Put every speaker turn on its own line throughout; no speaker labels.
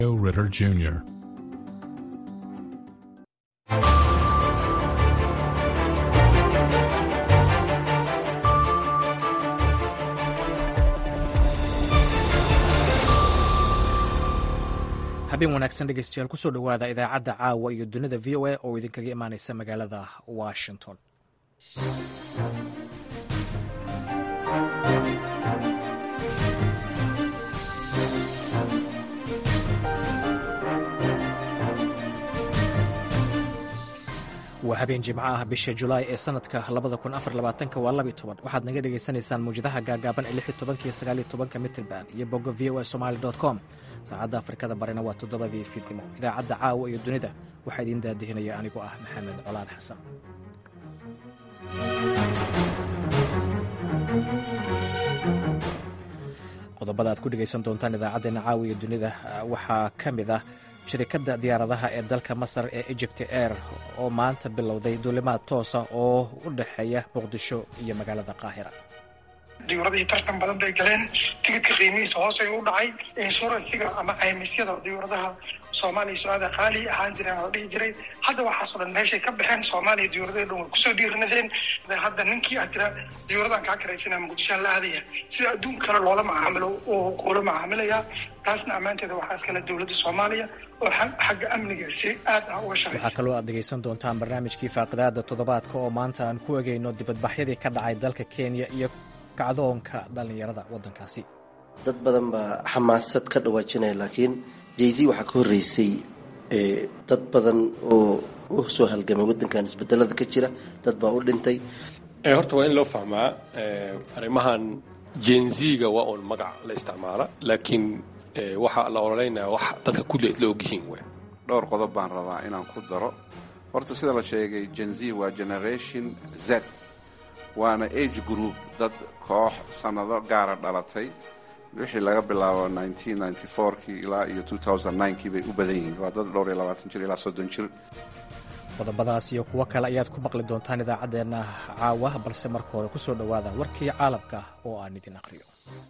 Ritter Jr.
habeen wanaagsan dhegeystayaal kusoo dhowaada idaacadda caawa iyo dunida v o a oo idinkaga imaaneysa magaalada washington waa habeen jimco ah bisha julaay ee sanadka waa waxaad naga dhegaysanaysaan muwjadaha gaagaaban ee mitrban iyo bogga v o a somali com saacadda afrikada barina waa toddobadii fiidnimo idaacadda caawa iyo dunida waxaa idiin daadihinaya anigoo ah maxamed colaad xasan qodobada aad ku dhegaysan doontaan idaacaddeenna caawa iyo dunida waxaa ka mid ah shirikadda diyaaradaha ee dalka masar ee egypt air oo maanta bilowday duulimaad toosa oo u dhexeeya muqdisho iyo magaalada qaahira
diyuuradihii tartan badan bay galeen tigidka qiimihiisa hoos ayuu u dhacay inshuransiga ama caymisyada diyuuradaha soomaaliya so-aada qaali ahaan jireen la dhihi jiray hadda waxaasoo dhan meeshay ka baxeen soomaaliya diyuuradahii dhan way kusoo dhiirinadeen hadda ninkii aad tira diyuuradan kaa karaysanaa muqdishoan la aadaya sida adduun kale loola macaamilo oo kuula macaamilayaa taasna ammaanteeda waxaa iskale dowladda soomaaliya oo xagga amniga si aad ah uga shaqaysa
waxaa kaloo aad dhegaysan doontaan barnaamijkii faaqidaada toddobaadka oo maanta aan ku egeyno dibadbaxyadii ka dhacay dalka kenya iyo kacdoonka dhallinyarada waddankaasi
dad badan baa xamaasad ka dhawaajinaya laakiin jayz waxaa ka horreysay dad badan oo u soo halgamay waddankan isbedelada ka jira dad baa u dhintay
horta waa in loo fahmaa arrimahan jenziga waa uun magac la isticmaala laakiin waxaa la ololeynaya wax dadka kulli isla ogyihiin w
dhowr qodob baan rabaa inaan ku daro horta sida la sheegay jenzi waa generation z waana age group dad koox sannado gaara dhalatay wixii laga bilaabo kii ilaa iyo kii bay u badan yihiin waa dad dhowr iyo labaatan jir ilaa soddon jir
qodobadaas iyo kuwo kale ayaad ku maqli doontaan idaacaddeenna caawa balse marka hore kusoo dhowaada warkii caalamka oo aan idin aqriyo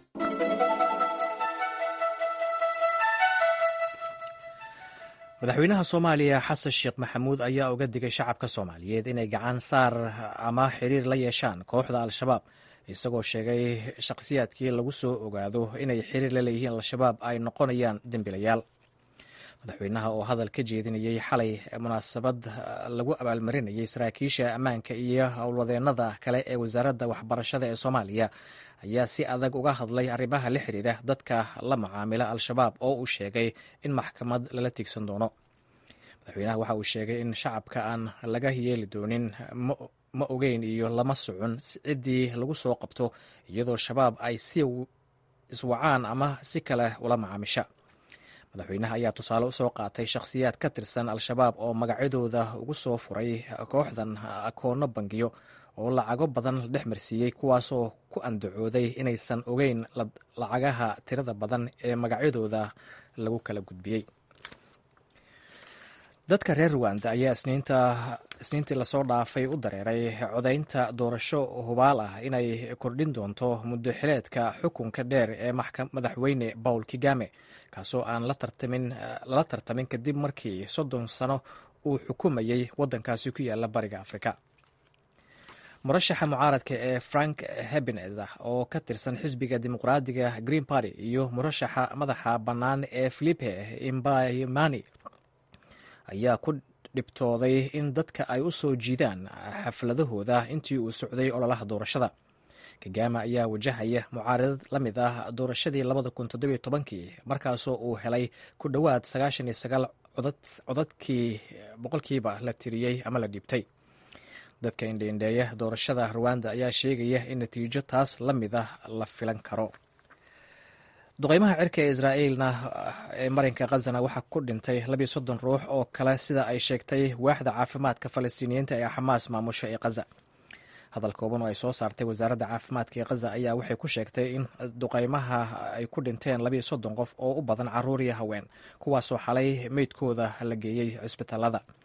madaxweynaha soomaaliya xasan sheekh maxamuud ayaa uga digay shacabka soomaaliyeed inay gacan saar ama xiriir la yeeshaan kooxda al-shabaab isagoo sheegay shakhsiyaadkii lagu soo ogaado inay xiriir la leeyihiin al-shabaab ay noqonayaan dembilayaal madaxweynaha oo hadal ka jeedinayey xalay munaasabad lagu abaalmarinayay saraakiisha ammaanka iyo howlwadeennada kale ee wasaaradda waxbarashada ee soomaaliya ayaa si adag uga hadlay arrimaha la xiriira dadka la macaamila al-shabaab oo uu sheegay in maxkamad lala tiigsan doono madaxweynaha waxa uu sheegay in shacabka aan laga yeeli doonin ma ogeyn iyo lama socon ciddii lagu soo qabto iyadoo shabaab ay si iswacaan ama si kale ula macaamisha madaxweynaha ayaa tusaale usoo qaatay shakhsiyaad ka tirsan al-shabaab oo magacyadooda ugu soo furay kooxdan akoono bangiyo oo lacago badan la dhex marsiiyey kuwaasoo ku andacooday inaysan ogeyn lacagaha tirada badan ee magacyadooda lagu kala gudbiyey dadka reer ruwanda ayaa isniintii lasoo dhaafay u dareeray codaynta doorasho hubaal ah inay kordhin doonto muddo xileedka xukunka dheer ee madaxweyne paul kigame kaasoo aan lala tartamin kadib markii soddon sano uu xukumayey waddankaasi ku yaala bariga afrika murashaxa mucaaradka ee frank hebinez oo ka tirsan xisbiga dimuqraadiga green party iyo murashaxa madaxa bannaan ee filipe imbaymani ayaa ku dhibtooday in dadka ay u soo jiidaan xafladahooda intii uu socday ololaha doorashada kagama ayaa wajahaya mucaaradad la mid ah doorashadii kii markaasoo uu helay ku dhowaad codadkii boqolkiiba la tiriyey ama la dhiibtay dadka indheindheeya doorashada ruwanda ayaa sheegaya in natiijo taas la mid ah la filan karo duqeymaha cirka ee israa'iilna ee marinka khazana waxaa ku dhintay labiyo soddon ruux oo kale sida ay sheegtay waaxda caafimaadka falastiiniyiinta ee xamaas maamusho ee khaza hadal kooban oo ay soo saartay wasaaradda caafimaadka ee khaza ayaa waxay ku sheegtay in duqeymaha ay ku dhinteen labiyo soddon qof oo u badan caruur iyo haween kuwaasoo xalay meydkooda la geeyey cisbitaalada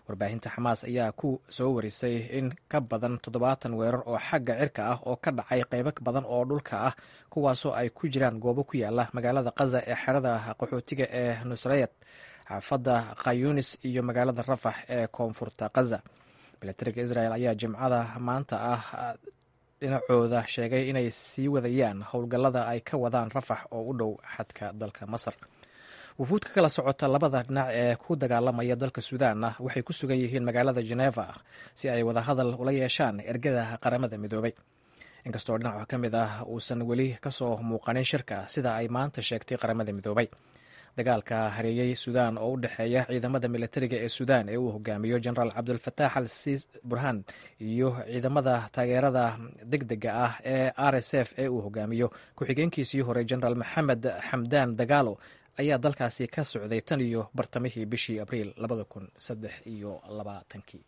warbaahinta xamaas ayaa ku soo warisay in ka badan toddobaatan weerar oo xagga cirka ah oo ka dhacay qaybo badan oo dhulka ah kuwaasoo ay ku jiraan goobo ku yaala magaalada kaza ee xerada qaxootiga ee nusrayad xaafadda khayunis iyo magaalada rafax ee koonfurta kaza milatariga israel ayaa jimcada maanta ah dhinacooda sheegay inay sii wadayaan howlgallada ay ka wadaan rafax oo u dhow xadka dalka masar wufuud ka kala socota labada dhinac ee ku dagaalamaya dalka suudaanna waxay ku sugan yihiin magaalada geneva si ay wadahadal ula yeeshaan ergada qaramada midoobay inkastoo dhinaca ka mid ah uusan weli kasoo muuqanin shirka sida ay maanta sheegtay qaramada midoobay dagaalka hareeyey suudaan oo u dhexeeya ciidamada militariga ee suudaan ee uu hogaamiyo genaraal cabdulfataax al siis burhaan iyo ciidamada taageerada degdega ah ee r s f ee uu hogaamiyo ku-xigeenkiisii hore genaraal maxamed xamdaan dagaalo ayaa dalkaasi ka socday tan iyo bartamihii bishii abriil labada kun saddex iyo labaatankii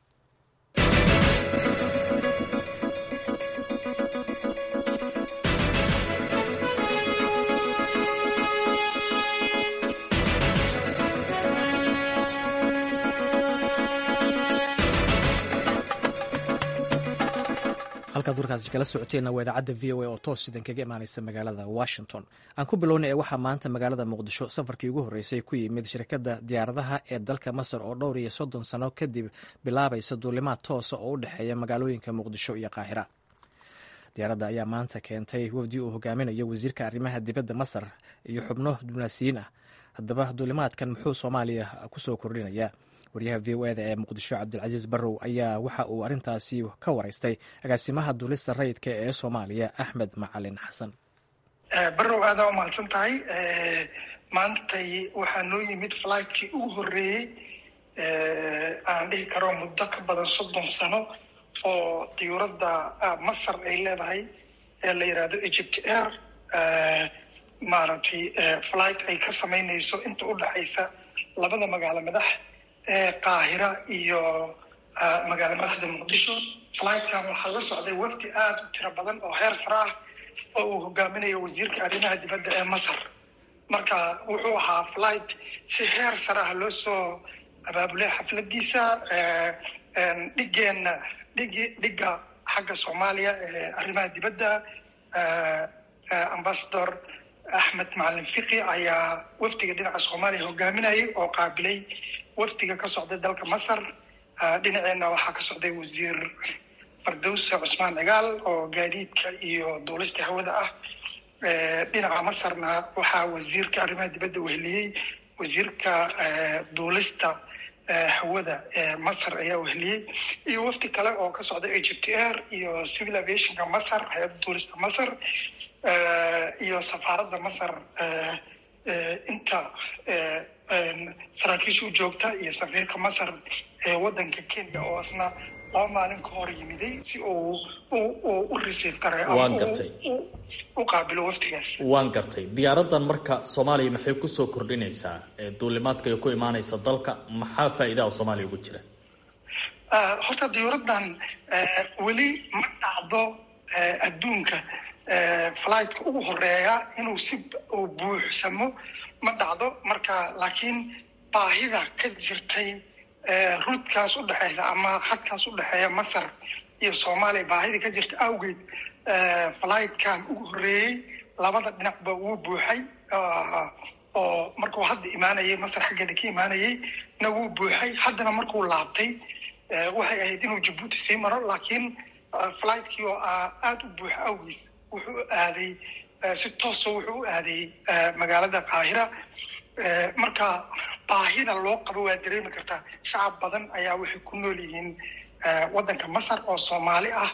halkaad warkaasi kala socoteenna waa idaacadda v o a oo toos sidan kaga imaaneysa magaalada washington aan ku bilownay ee waxaa maanta magaalada muqdisho safarkii ugu horreysay ku yimid shirkadda diyaaradaha ee dalka masar oo dhowr iyo soddon sano kadib bilaabaysa duulimaad toosa oo u dhexeeya magaalooyinka muqdisho iyo qaahira diyaaradda ayaa maanta keentay wafdi uu hogaaminayo wasiirka arrimaha dibadda masar iyo xubno diblomaasiyiin ah haddaba duulimaadkan muxuu soomaaliya kusoo kordhinayaa waryaha v o eda ee muqdisho cabdilcasiis barrow ayaa waxa uu arrintaasi ka waraystay agaasimaha duulista rayidka ee soomaaliya axmed macalin xasan
barrow aadaa u mahadsan tahay maantay waxaa noo yimid fligtkii ugu horreeyey aan dhihi karo muddo ka badan soddon sano oo diyuuradda masar ay leedahay ee la yidhaahdo egypt air maaragtay flight ay ka samaynayso inta u dhexaysa labada magaalo madax qaahira iyo magaalo madaxda muqdisho flightkan waxaa la socday wafdi aada u tiro badan oo heer sare ah oo uu hogaaminayo wasiirka arrimaha dibadda ee masar marka wuxuu ahaa flight si heer sare ah loo soo abaabulay xafladiisa dhigeenna dhigi dhigga xagga soomaaliya ee arrimaha dibadda ambassador axmed macalin fiqi ayaa wafdiga dhinaca soomaaliya hogaaminayay oo qaabilay wafdiga ka socday dalka masar dhinaceenna waxaa ka socday wasiir fardowse cusmaan cigaal oo gaadiidka iyo duulista hawada ah dhinaca masarna waxaa wasiirka arrimaha dibadda weheliyey wasiirka duulista hawada ee masar ayaa weheliyey iyo wafdi kale oo ka socday egypt air iyo civil aviationka masar hay-adda duulista masar iyo safaaradda masar inta saraakiisha u joogta iyo safiirka masar ee waddanka kenya oo isna laba maalin ka hor yimiday si uu u receive garay
waan gartay
u qaabilo waftigaas
waan gartay diyaaraddan marka soomaaliya maxay kusoo kordhinaysaa duulimaadka ay ku imaanaysa dalka maxaa faa'iidaha oo soomaaliya ugu jira
horta diyuuraddan weli ma dhacdo adduunka flightka ugu horeeya inuu si uu buuxsamo ma dhacdo marka laakiin baahida ka jirtay rudkaas u dhexeysa ama hadkaas u dhexeeya masar iyo soomaaliya baahida ka jirta awgeed flightkan ugu horreeyey labada dhinacba wuu buuxay oo markuu hadda imaanayay masar xaggeeda ka imaanayay na wuu buuxay haddana markuu laabtay waxay ahayd inuu jabuuti sii maro laakiin flightkii oo aada u buuxa awgiis wuxuu aaday si toosa wuxuu u aaday magaalada qaahira marka baahida loo qabo waa dareemi kartaa shacab badan ayaa waxay ku nool yihiin waddanka masar oo soomaali ah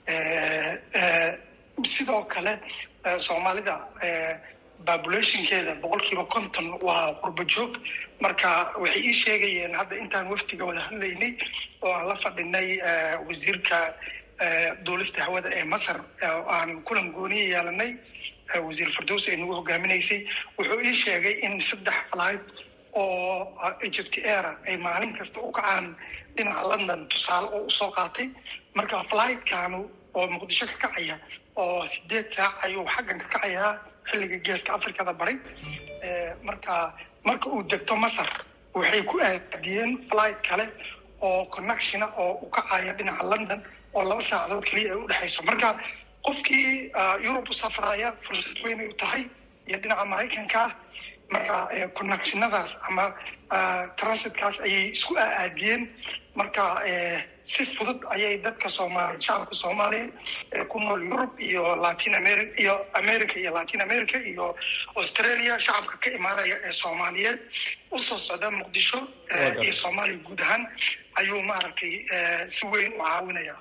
sidoo kale soomaalida populationkeeda boqol kiiba konton waa qurbo joog marka waxay ii sheegayeen hadda intaan waftiga wada hadlaynay oo aan la fadhinay wasiirka duulista hawada ee masar aan kulan gooniya yeelanay wasiir fardows ay nagu hogaaminaysay wuxuu ii sheegay in saddex flight oo egypt aira ay maalin kasta u kacaan dhinaca london tusaale oo usoo qaatay marka flightkaanu oo muqdisho ka kacaya oo sideed saac ayuu xaggan ka kacayaa xilliga geeska africada bari marka marka uu degto masar waxay ku aadiyeen flight kale oo connectiona oo u kacaya dhinaca london oo laba saacadood keliya ay udhexayso marka qofkii yurub u safraya fursad weynay u tahay iyo dhinaca maraykanka marka connectionadaas ama transitkaas ayay isku aadiyeen marka si fudud ayay dadka soomaaliya shacabka soomaaliya ee ku nool yurub iyo latin america iyo america iyo latin america iyo australia shacabka ka imaanaya ee soomaaliyeed usoo socda muqdisho iyo soomaaliya guud ahaan ayuu maaragtay si weyn u caawinaya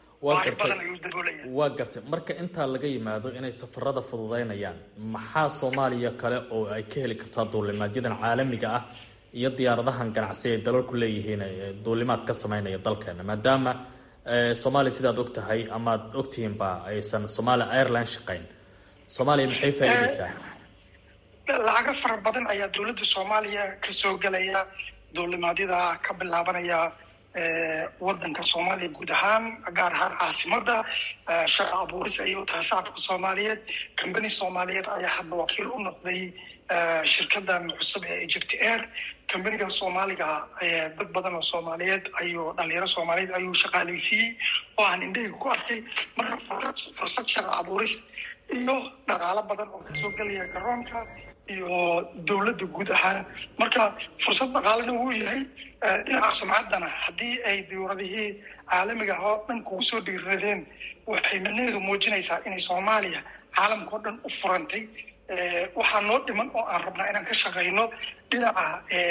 waa gartay marka intaa laga yimaado inay safarada fududeynayaan maxaa soomaaliya kale oo ay ka heli kartaa duulimaadyadan caalamiga ah iyo diyaaradahan ganacsi ay dalalku leeyihiin duulimaad ka sameynaya dalkeena maadaama soomaaliya sidaad og tahay amaad ogtihiinba aysan somalia airline shaqeyn soomaaliya maxay faa'iideysaa
lacago fara badan ayaa dowladda soomaaliya kasoo gelaya duulimaadyada ka bilaabanaya wadanka soomaaliya guud ahaan gaar ahaan caasimada shaqa abuuris ayay u tahay shacabka soomaaliyeed combany soomaaliyeed ayaa hadda wakiil u noqday shirkadan cusub ee egypt air combaniga soomaaliga dad badan oo soomaaliyeed ayuu dhalinyaro soomaaliyeed ayuu shaqaaleysiiyey oo aan indhahayga ku arkay marka fursad shaqa abuuris iyo dhaqaalo badan oo kasoo gelaya garoonka iyo dowladda guud ahaan marka fursad dhaqaalena wuu yahay dhinaca sumcaddana haddii ay diyuuradihii caalamiga oo dhan kugu soo dhiiradeen waxay macnaheedu muujinaysaa inay soomaaliya caalamka oo dhan u furantay waxaa noo dhiman oo aan rabnaa inaan ka shaqayno dhinaca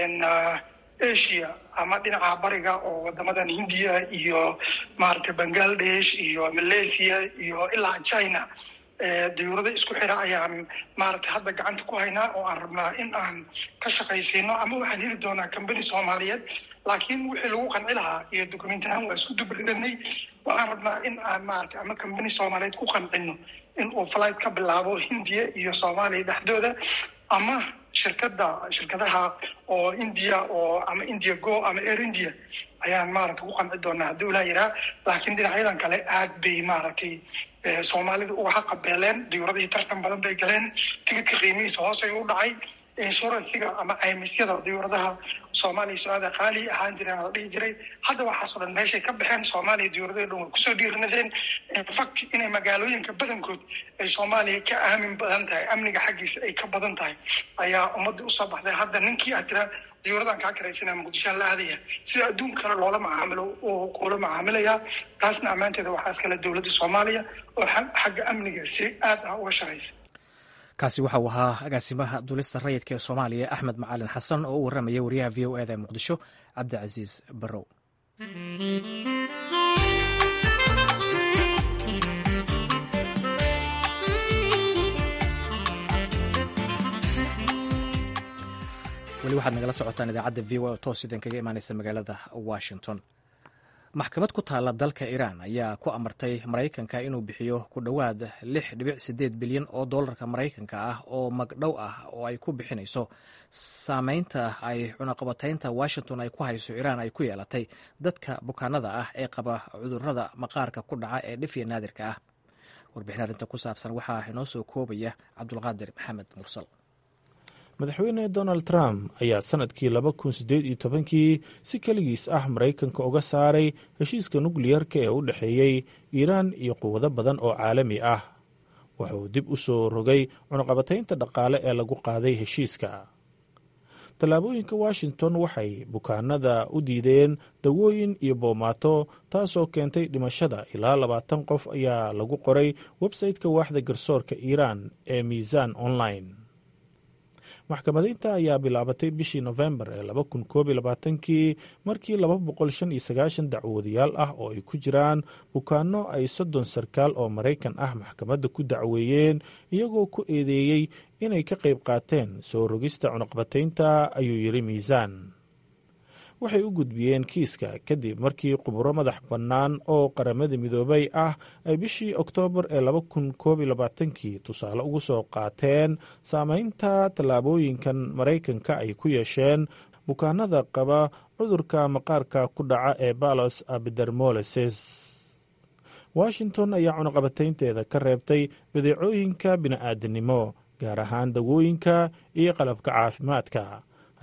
asia ama dhinaca bariga oo wadamadan hindiya iyo maaragtay bangladesh iyo malaysia iyo ilaa china diyuurada isku xira ayaan maaragtay hadda gacanta ku haynaa oo aan rabnaa in aan ka shaqaysiino ama waxaan heli doonaa combany soomaaliyeed laakiin wixii lagu qanci lahaa iyo document ahaan waa isku dubridanay waxaan rabnaa in aan maaragtay ama combany soomaaliyeed ku qancino in uu flight ka bilaabo hindiya iyo soomaaliya dhexdooda ama shirkada shirkadaha oo india oo ama india go ama air india ayaan maaragtay ku qanci doonaa haddii ulaa yiraa laakiin dhinacyadan kale aad bay maaragtay soomaalida uga xaqabeeleen diyuuradii tartan badan bay galeen tigidka qiimihiisa hoosay u dhacay inshuransiga ama caymisyada diyuuradaha soomaaliya su-aada qaali ahaan jireen la dhihi jiray hadda waxaasoo dhan meeshay ka baxeen soomaaliya diyuuradii dhan way kusoo dhiirinadeen infact inay magaalooyinka badankood ay soomaaliya ka aamin badan tahay amniga xaggiisa ay ka badan tahay ayaa ummadda usoo baxday hadda ninkii aad tiraa diyuuradan kaa karaysanaa muqdishoa la aadaya sida adduunka kale loola macaamilo oo kuula macaamilaya taasna ammaanteeda waxaa iskale dowladda soomaaliya oo xagga amniga si aad ah uga shaqaysa
kaasi waxa uu ahaa agaasimaha duulista rayidka ee soomaaliya axmed macalin xasan oo u warramaya wariyaha v o eda ee muqdisho cabdicasiis barrow weli waxaad nagala socotaan idaacadda v o oo toos idin kaga imaaneysa magaalada washington maxkamad ku taalla dalka iiraan ayaa ku amartay maraykanka inuu bixiyo ku dhowaad lix dhibic sideed bilyan oo dollarka maraykanka ah oo magdhow ah oo ay ku bixinayso saameynta ay cunaqabataynta washington ay ku hayso iiraan ay ku yeelatay dadka bukaanada ah ee qaba cudurada maqaarka ku dhaca ee dhifya naadirka ah warbixin arrinta ku saabsan waxaa inoo soo koobaya cabdulqaadir maxamed mursal
madaxweyne donald trump ayaa sanadkii laba kun siddeed iyo tobankii si keligiis ah maraykanka uga saaray heshiiska nukliyarka ee u dhexeeyey iiraan iyo quwado badan oo caalami ah wuxuu dib u soo rogay cunaqabataynta dhaqaale ee lagu qaaday heshiiska tallaabooyinka washington waxay bukaanada u diideen dawooyin iyo boomaato taasoo keentay dhimashada ilaa labaatan qof ayaa lagu qoray websayte-ka waaxda garsoorka iiraan ee miisaan online maxkamadaynta ayaa bilaabatay bishii nofembar ee laba kun koob iyo labaatankii markii laba boqol shan iyo sagaashan dacwoodayaal ah oo ay ku jiraan bukaano ay soddon sarkaal oo maraykan ah maxkamadda ku dacweeyeen iyagoo ku eedeeyey inay ka qayb qaateen soo rogista cunaqbataynta ayuu yidhi miisaan waxay u gudbiyeen kiiska kadib markii khuburo madax bannaan oo qaramada midoobay ah ay bishii oktoobar ee laba kun koob iyo labaatankii tusaale ugu soo qaateen saameynta tallaabooyinkan maraykanka ay ku yeesheen bukaanada qaba cudurka maqaarka ku dhaca ee balos abidermoleses washington ayaa cunaqabataynteeda ka reebtay badeecooyinka bini'aadanimo gaar ahaan dawooyinka iyo qalabka caafimaadka ha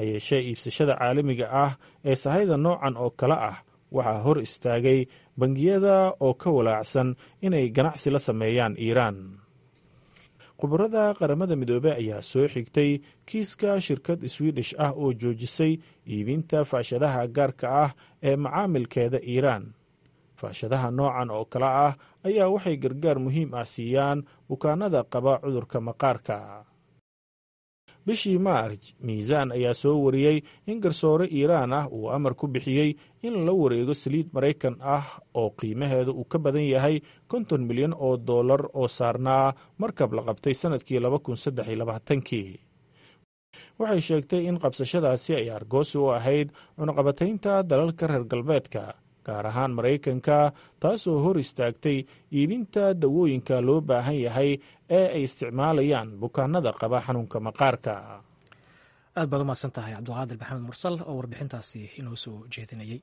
ha yeeshee iibsashada caalamiga ah ee sahayda noocan oo kale ah waxaa hor istaagay bangiyada oo ka walaacsan inay ganacsi la sameeyaan iiraan khubarada qaramada midoobey ayaa soo xigtay kiiska shirkad swidish ah oo joojisay iibinta faashadaha gaarka ah ee macaamilkeeda iiraan faashadaha noocan oo kale ah ayaa waxay gargaar muhiim ah siiyaan bukaanada qaba cudurka maqaarka bishii maarj miisaan ayaa soo wariyey in garsoore iiraan ah uu amar ku bixiyey in la wareego saliid maraykan ah oo qiimaheedu uu ka badan yahay konton milyan oo dollar oo saarnaa markab la qabtay sannadkii laba kun saddex iyo labaatankii waxay sheegtay in qabsashadaasi ay argoosi u ahayd cunaqabataynta dalalka reer galbeedka gaar ahaan maraykanka taasoo hor istaagtay iibinta dawooyinka loo baahan yahay ee ay isticmaalayaan bukaanada qaba xanuunka maqaarka
aad baad u mahadsan tahay cabdulqaadir maxamed mursal oo warbixintaasi inoo soo jeedinayay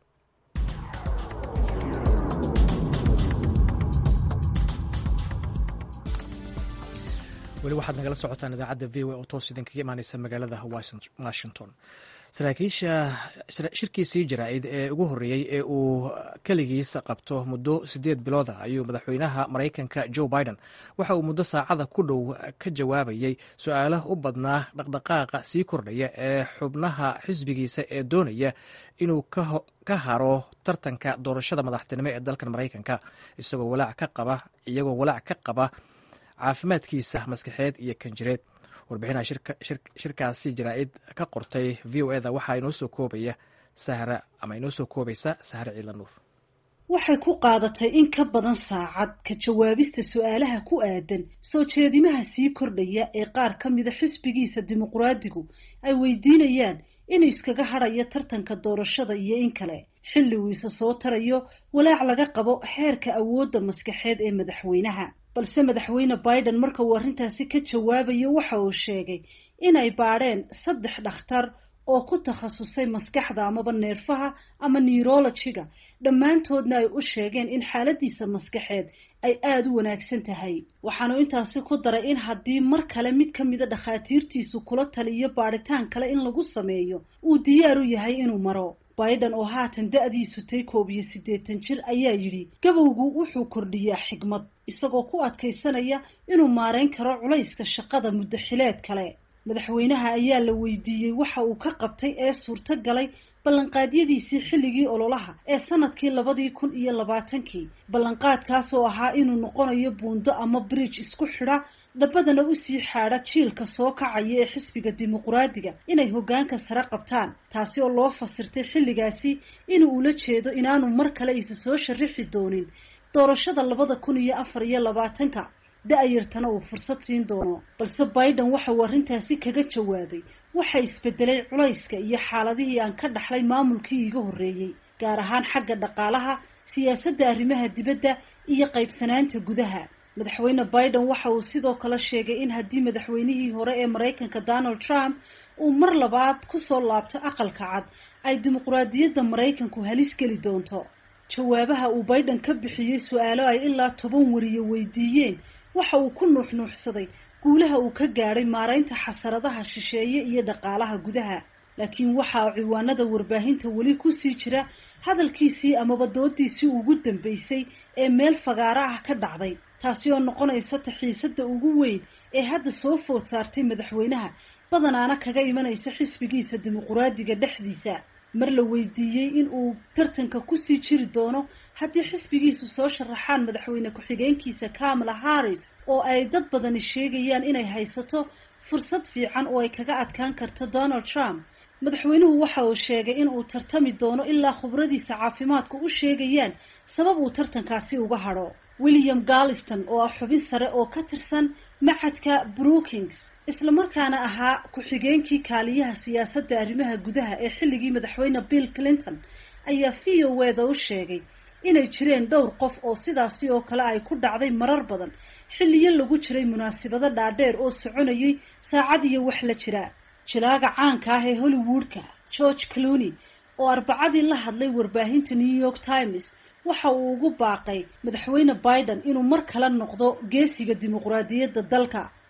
weli waxaad nagala socotaan idaacadda v o oo toos idinkaga imaaneysa magaalada washington saraakiisha shirkiisii jaraa'id ee ugu horreeyey ee uu keligiis qabto muddo siddeed bilooda ayuu madaxweynaha maraykanka joe biden waxa uu muddo saacada ku dhow ka jawaabayey su-aalo u badnaa dhaqdhaqaaqa sii kordhaya ee xubnaha xisbigiisa ee doonaya inuu ka haro tartanka doorashada madaxtinimo ee dalkan maraykanka isagoo walaac ka qaba iyagoo walaac ka qaba caafimaadkiisa maskaxeed iyo kanjireed warbixinaha shirkaasi jaraa'id ka qortay v o eda waxaa inoo soo koobaya sahra ama inoo soo koobaysa sahre ciidla nuur
waxay ku qaadatay in ka badan saacad ka jawaabista su-aalaha ku aadan soo jeedimaha sii kordhaya ee qaar ka mida xisbigiisa dimuqraadigu ay weydiinayaan inuu iskaga hadhayo tartanka doorashada iyo in kale xilli uu isa soo tarayo walaac laga qabo xeerka awoodda maskaxeed ee madaxweynaha balse madaxweyne biden marka uu arrintaasi ka jawaabayo waxa uu sheegay inay baadheen saddex dhakhtar oo ku takhasusay maskaxda amaba neerfaha ama neurologiga dhammaantoodna ay u sheegeen in xaaladiisa maskaxeed ay aada u wanaagsan tahay waxaanu intaasi ku daray in haddii mar kale mid ka mida dhakhaatiirtiisu kula taliyo baadhitaan kale in lagu sameeyo uu diyaar u yahay inuu maro biden oo haatan da-diisu tay koob iyo siddeetan jir ayaa yidhi gabowgu wuxuu kordhiyaa xigmad isagoo ku adkaysanaya inuu maarayn karo culayska shaqada muddaxileed kale madaxweynaha ayaa la weydiiyey waxa uu ka qabtay ee suurto galay ballanqaadyadiisii xilligii ololaha ee sanadkii labadii kun iyo labaatankii ballanqaadkaas oo ahaa inuu noqonayo buundo ama bridge isku xidha dhabadana usii xaadha jiilka soo kacaya ee xisbiga dimuqraadiga inay hoggaanka sare qabtaan taasi oo loo fasirtay xilligaasi inuu ula jeedo inaanu mar kale isa soo sharixi doonin doorashada labada kun iyo afar iyo labaatanka da-yartana uu fursad siin doono balse biden waxa uu arrintaasi kaga jawaabay waxa isbedelay culayska iyo xaaladihii aan ka dhaxlay maamulkii iiga horreeyey gaar ahaan xagga dhaqaalaha siyaasadda arrimaha dibadda iyo qaybsanaanta gudaha madaxweyne biden waxa uu sidoo kale sheegay in haddii madaxweynihii hore ee maraykanka donald trump uu mar labaad kusoo laabto aqalka cad ay dimuqraadiyadda maraykanku halis geli doonto jawaabaha uu biden ka bixiyey su-aalo ay ilaa toban wariye weydiiyeen waxa uu ku nuuxnuuxsaday guulaha uu ka gaadhay maaraynta xasaradaha shisheeye iyo dhaqaalaha gudaha laakiin waxaa ciwaanada warbaahinta weli kusii jira hadalkiisii amaba doodiisii ugu dambeysay ee meel fagaaro ah ka dhacday taasi oo noqonaysa taxiisada ugu weyn ee hadda soo food saartay madaxweynaha badanaana kaga imanaysa xisbigiisa dimuqraadiga dhexdiisa mar la weydiiyey in uu tartanka kusii jiri doono haddii xisbigiisu soo sharaxaan madaxweyne ku-xigeenkiisa kamala harris oo ay dad badani sheegayaan inay haysato fursad fiican oo ay kaga adkaan karto donald trump madaxweynuhu waxa uu sheegay in uu tartami doono ilaa khubradiisa caafimaadku u sheegayaan sabab uu tartankaasi uga hadho william galliston oo ah xubin sare oo ka tirsan maxadka brookings islamarkaana ahaa ku-xigeenkii kaaliyaha siyaasadda arrimaha gudaha ee xilligii madaxweyne bill clinton ayaa v o weda u sheegay inay jireen dhowr qof oo sidaasi oo kale ay ku dhacday marar badan xilliyo lagu jiray munaasabado dhaadheer oo soconayay saacad iyo wax la jira jilaaga caanka ah ee hollywoodka george clooney oo arbacadii la hadlay warbaahinta new york times waxa uu ugu baaqay madaxweyne biden inuu mar kale noqdo geesiga dimuqraadiyadda dalka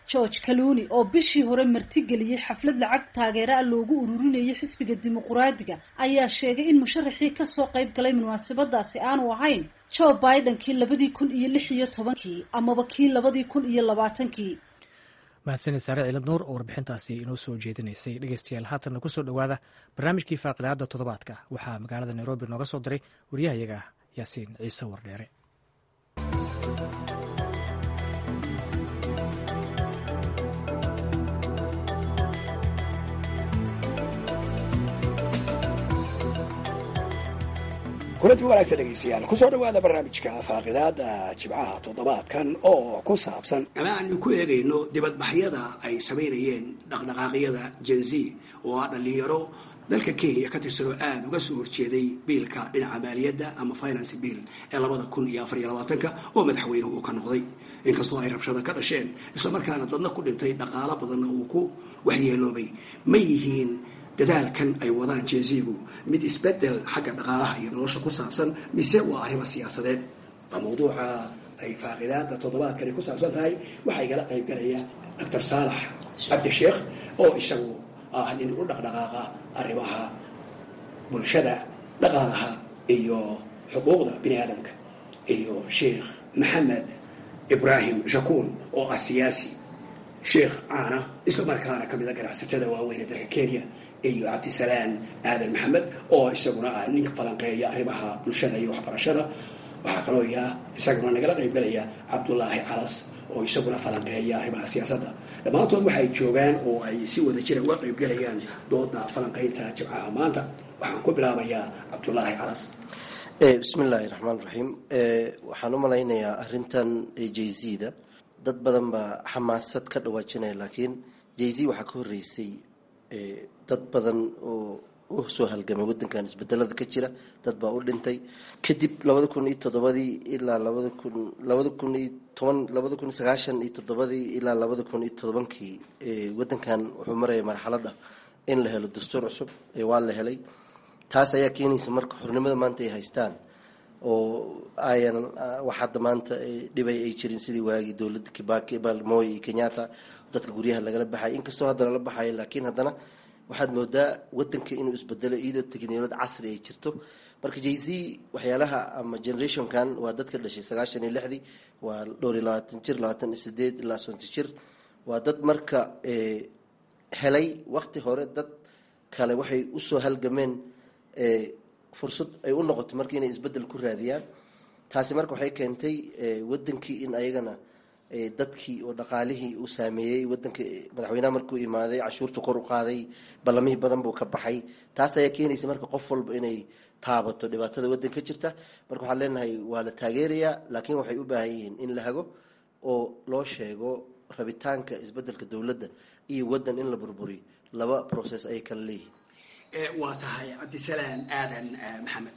george kaluni oo bishii hore martigeliyey xaflad lacag taageera a loogu ururinayay xisbiga dimuquraadiga ayaa sheegay in musharaxii kasoo qayb galay munaasabadaasi aanu ahayn joe biden kii labadii kun iyo lix iyo tobankii amaba kii labadii kun iyo labaatankii
mahadsanid saare ciilad nuur oo warbixintaasi inoo soo jeedinaysay dhegeystayaal haatanna kusoo dhowaada barnaamijkii faaqidaada toddobaadka waxaa magaalada nairobi nooga soo diray waryahayaga yaasiin ciise wardheere
kulanti wanaagsan dhegeystayaal kusoo dhawaada barnaamijka faaqidaada jibcaha toddobaadkan oo ku saabsan ama aanu ku eegayno dibadbaxyada ay samaynayeen dhaqdhaqaaqyada jenzi oo ah dhalinyaro dalka kenya ka tirsanoo aada uga soo horjeeday biilka dhinaca maaliyadda ama finance bill ee labada kun iyo afar iyo labaatanka oo madaxweynuhu uu ka noqday inkastoo ay rabshada ka dhasheen islamarkaana dadna ku dhintay dhaqaalo badanna uu ku waxyeeloobay ma yihiin dadaalkan ay wadaan jenzigu mid isbedel xagga dhaqaalaha iyo nolosha ku saabsan mise waa arrimo siyaasadeed waa mawduuca ay faaqidaada toddobaadkani ku saabsan tahay waxaa igala qayb galaya doctor saalax cabdisheekh oo isagu ah nin u dhaqdhaqaaqa arrimaha bulshada dhaqaalaha iyo xuquuqda bini aadamka iyo sheekh maxamed ibraahim shakuul oo ah siyaasi sheekh caana islamarkaana ka mid a ganacsatada waaweyn ee dalka kenya iyo cabdisalaan aadan maxamed oo isaguna ah ninka falanqeeya arrimaha bulshada iyo waxbarashada waxaa kaloo ya isaguna nagala qaybgalaya cabdulaahi calas oo isaguna falanqeeya arrimaha siyaasadda dhammaantood waxay joogaan oo ay si wada jira uga qaybgalayaan dooda falanqeynta jibcaha maanta waxaan ku bilaabayaa cabdulaahi calas
bismi illaahi raxmaan raxiim waxaan u malaynayaa arintan jayzda dad badan baa xamaasad ka dhawaajinaya laakiin jayz waxaa ka horeysay dad badan oo u soo halgamay wadankan isbedelada ka jira dad baa u dhintay kadib labada kun iyo toddobadii ilaa labada kun labada kun iyo toban labada kun iyo sagaashan iyo toddobadii ilaa labada kun iyo todobankii wadankan wuxuu maraya marxaladda in la helo dastuur cusub waa la helay taas ayaa keenaysa marka xornimada maanta ay haystaan oo ayan wax hadda maanta dhibay ay jirin sidii waagii dowladda kibaki balmoy iyo kenyatta dadka guryaha lagala baxay inkastoo haddana la baxayo laakiin haddana waxaad moodaa wadanka inuu isbedelo iyadoo teknoload casri ay jirto marka jay z waxyaalaha ama generationkan waa dadka dhashay sagaashan iyo lixdii waa dhowr iyo labaatan jir labaatan iyo sideed ilaa sonti jir waa dad marka helay wakti hore dad kale waxay usoo halgameen fursad ay u noqotay marka inay isbedel ku raadiyaan taasi marka waxay keentay wadankii in ayagana dadkii oo dhaqaalihii uu saameeyey wadanka madaxweynaha markuu imaaday cashuurta kor u qaaday ballamihii badan buu ka baxay taas ayaa keenaysa marka qof walba inay taabato dhibaatada wadan ka jirta marka waxaan leenahay waa la taageerayaa laakiin waxay u baahan yihiin in la hago oo loo sheego rabitaanka isbedelka dowladda iyo wadan in la burburiyo laba process ayay kala leeyihiin
waa tahay cabdisalaan aadan maxamed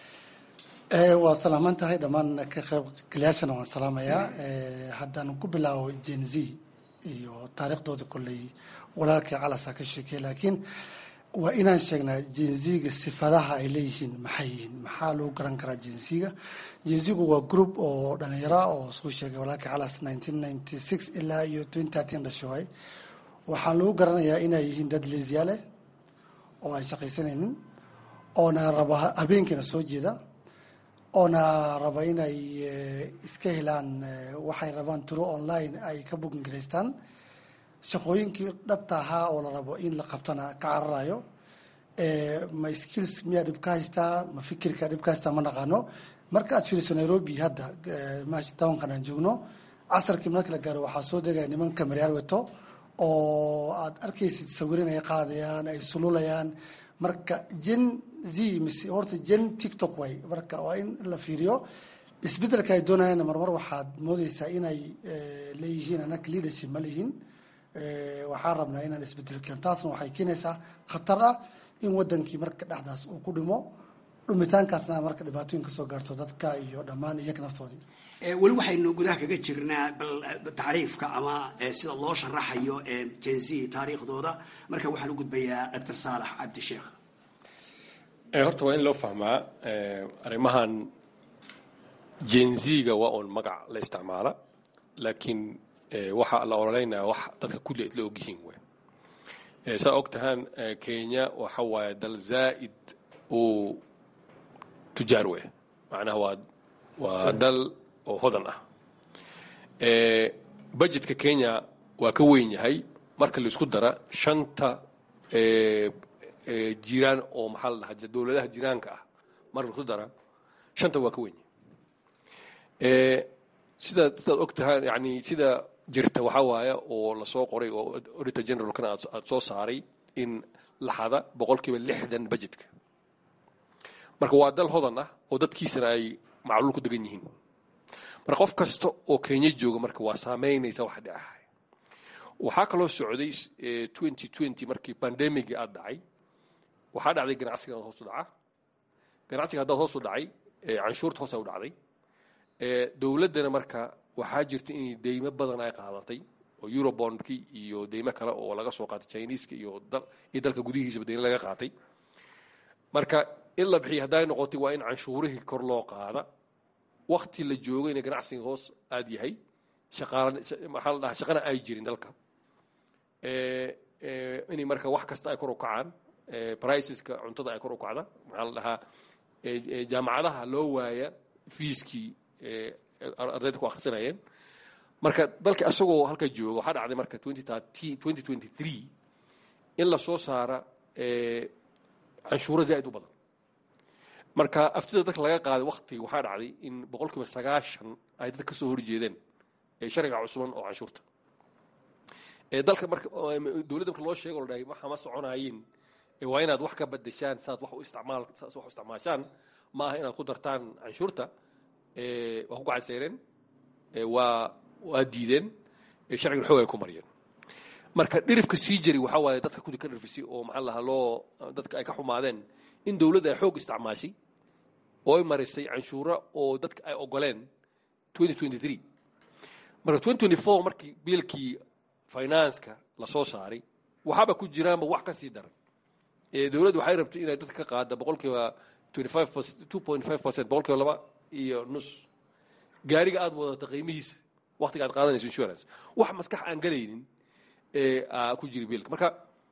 waa salaaman tahay dhammaan ka qaybgalayaashana waan salaamayaa haddaan ku bilaabo gen z iyo taariikhdooda kolley walaalkii calasa ka sheekey laakiin waa inaan sheegnaa jenziga sifadaha ay leeyihiin maxay yihiin maxaa lagu garan karaa jenziga jenzigu waa group oo dhalinyara oo soo sheegay walaalkii calas nineteen ninety six ilaa iyo twenty thirteen dhashoay waxaa lagu garanayaa inay yihiin dad leesyaale oo aan shaqaysanaynin oona raba habeenkiina soo jeeda oona raba inay iska helaan waxay rabaan turo online ay ka bookin garaystaan shaqooyinkii dhabta ahaa oo la rabo in la qabtana ka cararayo ma skills miyaa dhib ka haystaa ma fikirka dhib ka haystaa ma naqaano marka aad fiiriso nairobi hadda maashi tobankan aan joogno casarkii marka la gaaro waxaa soo degaya nimanka maryaal weto oo aad arkaysid sawirin ay qaadayaan ay sululayaan marka gen z mise horta gen tiktok way marka waa in la fiiriyo isbedelka ay doonayaan marmar waxaad moodeysaa inay leeyihiin anaka leadership ma lihin waxaan rabnaa inaan isbedel keeno taasna waxay keenaysaa khatar ah in wadankii marka dhexdaas uu ku dhimo dhumitaankaasna marka dhibaatooyin kasoo gaarto dadka iyo dhammaan iyaga naftoodii
weli waxaynu gudaha kaga jirnaa bal tacriifka ama sida loo sharaxayo jenz taariikhdooda marka waxaan u gudbayaa doctor saalax cabdisheekh
horta waa in loo fahmaa arrimahan jenziga waa uun magac la isticmaala laakiin waxa la ololeynaya wax dadka kulli isla ogyihiin wey saa og tahaan kenya waxa waaye dal zaa'id uu tujaar wey macnaha waa waa dal oo hodan ah budgetka kenya waa ka weyn yahay marka la isku dara shanta jiraan oo maxaa la dhahaa dowladaha jiraanka ah marka la isku dara shanta waa ka weyn yahay sida sidaad og tahaan yani sida jirta waxaa waaye oo lasoo qoray oo auditor generalkana aad soo saaray in laxada boqolkiiba lixdan budgetka marka waa dal hodan ah oo dadkiisana ay macluul ku degan yihiin marka qof kasta oo kenya jooga marka waa saameynaysa waxa dhacahay waxaa kaloo socday twenty twenty markii bandemigii aad dhacay waxaa dhacday ganacsiga hoos u dhaca ganacsiga haddaad hoos u dhacay canshuurta hoosa u dhacday dowladdana marka waxaa jirta in deymo badan ay qaadatay oo eurobondki iyo deymo kale oo laga soo qaatay chineska iyo iyo dalka gudihiisaba deymo laga qaatay marka in la bixiya hadday noqotay waa in canshuurihii kor loo qaada wakti la joogayna ganacsiga hoos aad yahay shaqaala maxaa la dhahaa shaqana ay jirin dalka inay marka wax kasta ay kor u kacaan priceska cuntada ay kor u kacda maxaa la dhahaa jaamacadaha loo waaya fiiskii ardayda ku akhrisanayeen marka dalka isagoo halka jooga waxaa dhacday marka twenty twenty three in la soo saara canshuuro zaa'id u badan marka aftida dadka laga qaaday wakti waxaa dhacday in boqol kiiba sagaashan ay dadka kasoo horjeedeen sharciga cusuban oo canshuurta dalka marka dowladda marka loo sheego la dhahay waxa ma soconaayeen waa inaad wax ka badashaan saad wax u isticmaal wax u isticmaashaan ma aha inaad ku dartaan canshuurta waa ku gacanseereen waa waa diideen sharcigan xoog ay ku mariyeen marka dhirifka sii jari waxaa waaye dadka kudi ka dhirfisay oo maxaa lahaa loo dadka ay ka xumaadeen in dowladda ay xoog isticmaashay oo ay marisay canshuura oo dadka ay ogoleen twenty twenty three marka twenty twenty four markii biilkii financeka la soo saaray waxaaba ku jiraanba wax ka sii daran dowladdu waxay rabtay inay dadka ka qaada boqolkiiba twenty five two point five percent boqolkiiba laba iyo nus gaariga aad wadata qiimihiisa waktiga aad qaadanayso insurance wax maskax aan galaynin ku jiri biilka marka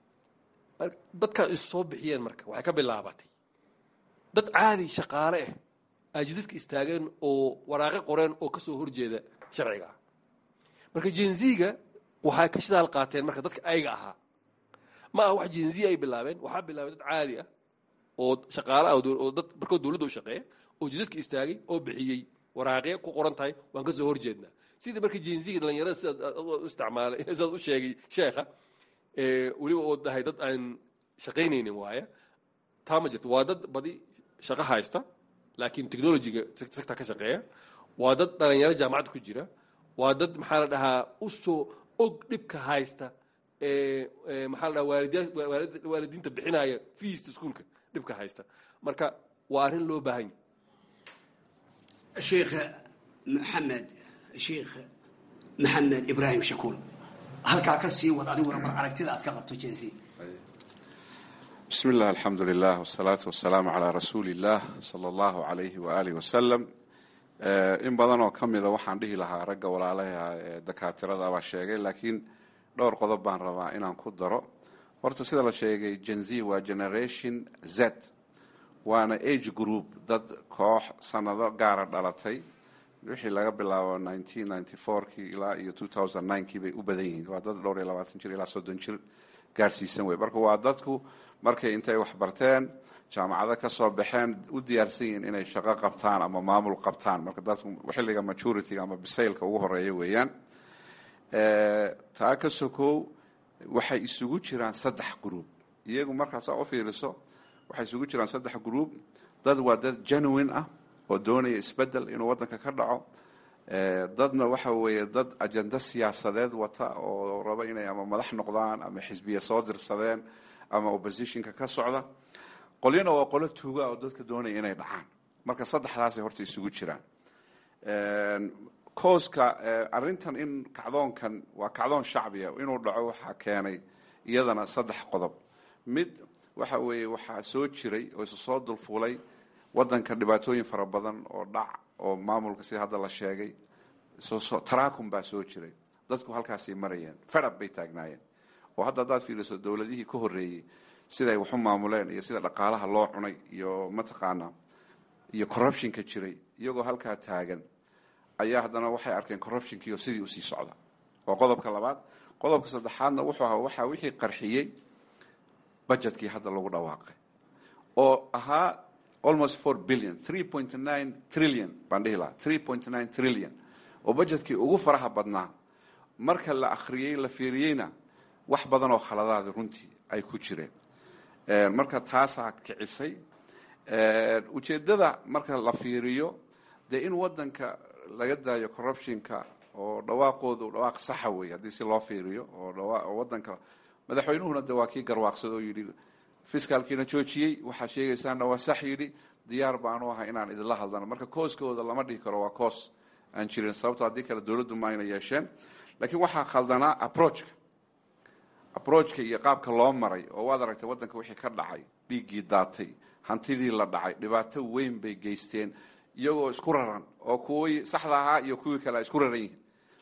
dadka is soo bixiyeen marka waxay ka bilaabatay dad caadi shaqaale ah ay jidadka istaageen oo waraaqe qoreen oo kasoo horjeeda sharciga marka jenziga waxay ka shidaal qaateen marka dadka ayaga ahaa ma aha wax jenziya ay bilaabeen waxaa bilaabay dad caadi ah oo shaqaale ah oo dad markoo dowladda u shaqeeya oo jidadka istaagay oo bixiyey waraaqe ku qoran tahay waan kasoo horjeednaa sidii marka jenziga dhalinyarada sidaad u isticmaalay sidaad u sheegay sheekha weliba oo dahay dad aan shaqaynaynin waaya taa ma jirto waa dad badi shaqo haysta laakiin technologyga sector ka shaqeeya waa dad dhalinyaro jaamacadda ku jira waa dad maxaa la dhahaa u soo og dhibka haysta maxaa la dhahaa waalidiinta bixinaya fiista iskuolka dhibka haysta marka waa arrin loo baahan yahy
sheekh maxamed sheekh maxamed ibraahim shakuul halkaa ka sii wad adiguna mar aragtida aad ka qabto jensi
bismi illah alxamdu lilah wsalaatu wasalaamu calaa rasuuli illah sala allahu alayhi waaalih wasalam in badan oo ka mida waxaan dhihi lahaa ragga walaalaha ee dakaatirada baa sheegay laakiin dhowr qodob baan rabaa inaan ku daro horta sida la sheegay gen z waa generation z waana age group dad koox sanado gaara dhalatay wixii laga bilaabo kii ilaa iyo kii bay u badan yihiin waa dad dhowr iyo labaatan jir ilaa soddon jir gaarsiisan wey marka waa dadku markay intay wax barteen jaamacado ka soo baxeen u diyaarsan yihiin inay shaqo qabtaan ama maamul qabtaan marka dadku xilliga majorityga ama bisaylka ugu horeeya weeyaan taa ka sokow waxay isugu jiraan saddex group iyagu markaasaa u fiiriso waxay isugu jiraan saddex group dad waa dad genuine ah oo doonaya isbedel inuu waddanka ka dhaco dadna waxa weeye dad ajenda siyaasadeed wata oo raba inay ama madax noqdaan ama xisbiya soo dirsadeen ama oppositionka ka socda qolyana waa qolo tuuga oo dadka doonaya inay dhacaan marka saddexdaasay horta isugu jiraan kooska arrintan in kacdoonkan waa kacdoon shacbiya inuu dhaco waxaa keenay iyadana saddex qodob mid waxa weeye waxaa soo jiray oo isu soo dulfuulay waddanka dhibaatooyin fara badan oo dhac oo maamulka sida hadda la sheegay taraakum baa soo jiray dadku halkaasay marayeen fedab bay taagnaayeen oo hadda haddaad fiiriso dowladihii ka horreeyey siday waxu maamuleen iyo sida dhaqaalaha loo cunay iyo mataqaanaa iyo corruptionka jiray iyagoo halkaa taagan ayaa haddana waxay arkeen corruptionkiio sidii usii socda waa qodobka labaad qodobka saddexaadna wuxuu ahaa waxaa wixii qarxiyey budgetkii hadda lagu dhawaaqay oo ahaa almost four billion three point nine trillion baan dhihi lahaa three point nine trillion oo budgetkii ugu faraha badnaa marka la akhriyey la fiiriyeyna wax badan oo khaladaada runtii ay ku jireen marka taasaa kicisay ujeeddada marka la fiiriyo dee in waddanka laga daayo corruptionka oo dhawaaqoodu dhawaaq saxa wey haddii si loo fiiriyo oo waddanka madaxweynuhuna de waa kii garwaaqsada oo yidhi fiskaalkiina joojiyey waxaad sheegaysaanna waa sax yidhi diyaar baanu ahay inaan idinla hadlano marka kooskooda lama dhihi karo waa koos aan jirin sababto haddii kale dowladdu ma ayna yeesheen laakiin waxaa khaldanaa approachka approachka iyo qaabka loo maray oo waad aragtay waddanka wixii ka dhacay dhiiggii daatay hantidii la dhacay dhibaato weyn bay geysteen iyagoo isku raran oo kuwii saxda ahaa iyo kuwii kale ay isku raran yihiin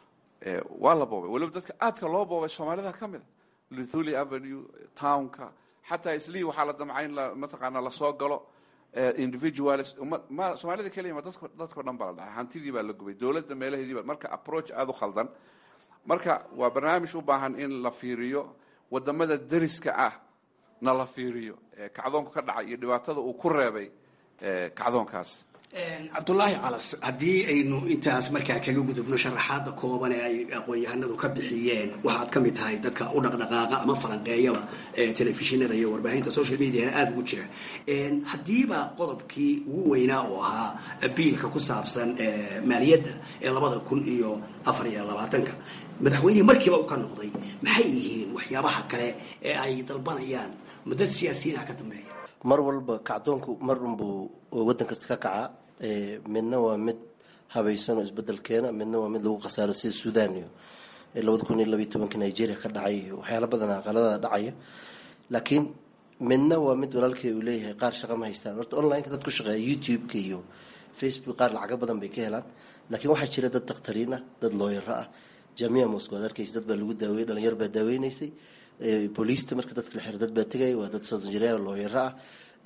waa la boobay weliba dadka aadka loo boobay soomaalida ka mid a luthuli avenue townka xataa islii waxaa la damcay in mataqaana lasoo galo individuals ma soomaalida keliya ma dadko dadkao dhan baa la dhacay hantidii baa la gubay dowladda meelaheediiba marka approach aada u khaldan marka waa barnaamij u baahan in la fiiriyo wadamada deriska ah na la fiiriyo kacdoonku ka dhacay iyo dhibaatada uu ku reebay kacdoonkaas
cabdulaahi calas haddii aynu intaas markaa kaga gudubno sharaxaada kooban ee ay aqoon-yahanadu ka bixiyeen waxaad ka mid tahay dadka u dhaqdhaqaaqa ama falanqeeyaba telefishinada iyo warbaahinta social mediana aada ugu jira haddiiba qodobkii ugu weynaa oo ahaa biilka ku saabsan maaliyadda ee labada kun iyo afar iyo labaatanka madaxweynihii markiiba u ka noqday maxay yihiin waxyaabaha kale ee ay dalbanayaan mudad siyaasiyiinha ka dambeeya
mar walba kacdoonku mar unbuu waddan kasta ka kacaa midna waa mid habaysan oo isbedel keena midna waa mid lagu khasaaro sida suudan iyo labada kun iyo labaiy tobanka nigeria ka dhacay iyo waxyaala badan aqalada dhacaya laakiin midna waa mid walaalkey uu leeyahay qaar shaqa ma haystaan horta online-ka dad ku shaqeeya youtube-ka iyo facebook qaar lacago badan bay ka helaan laakiin waxaa jira dad dakhtariin ah dad looyaro ah jamia moscow ad arkaysa dad baa lagu daaweyey dhalinyar baa daaweynaysay booliista marka dadka la xiro dad baa tegaya waa dad soonjireer looyaro ah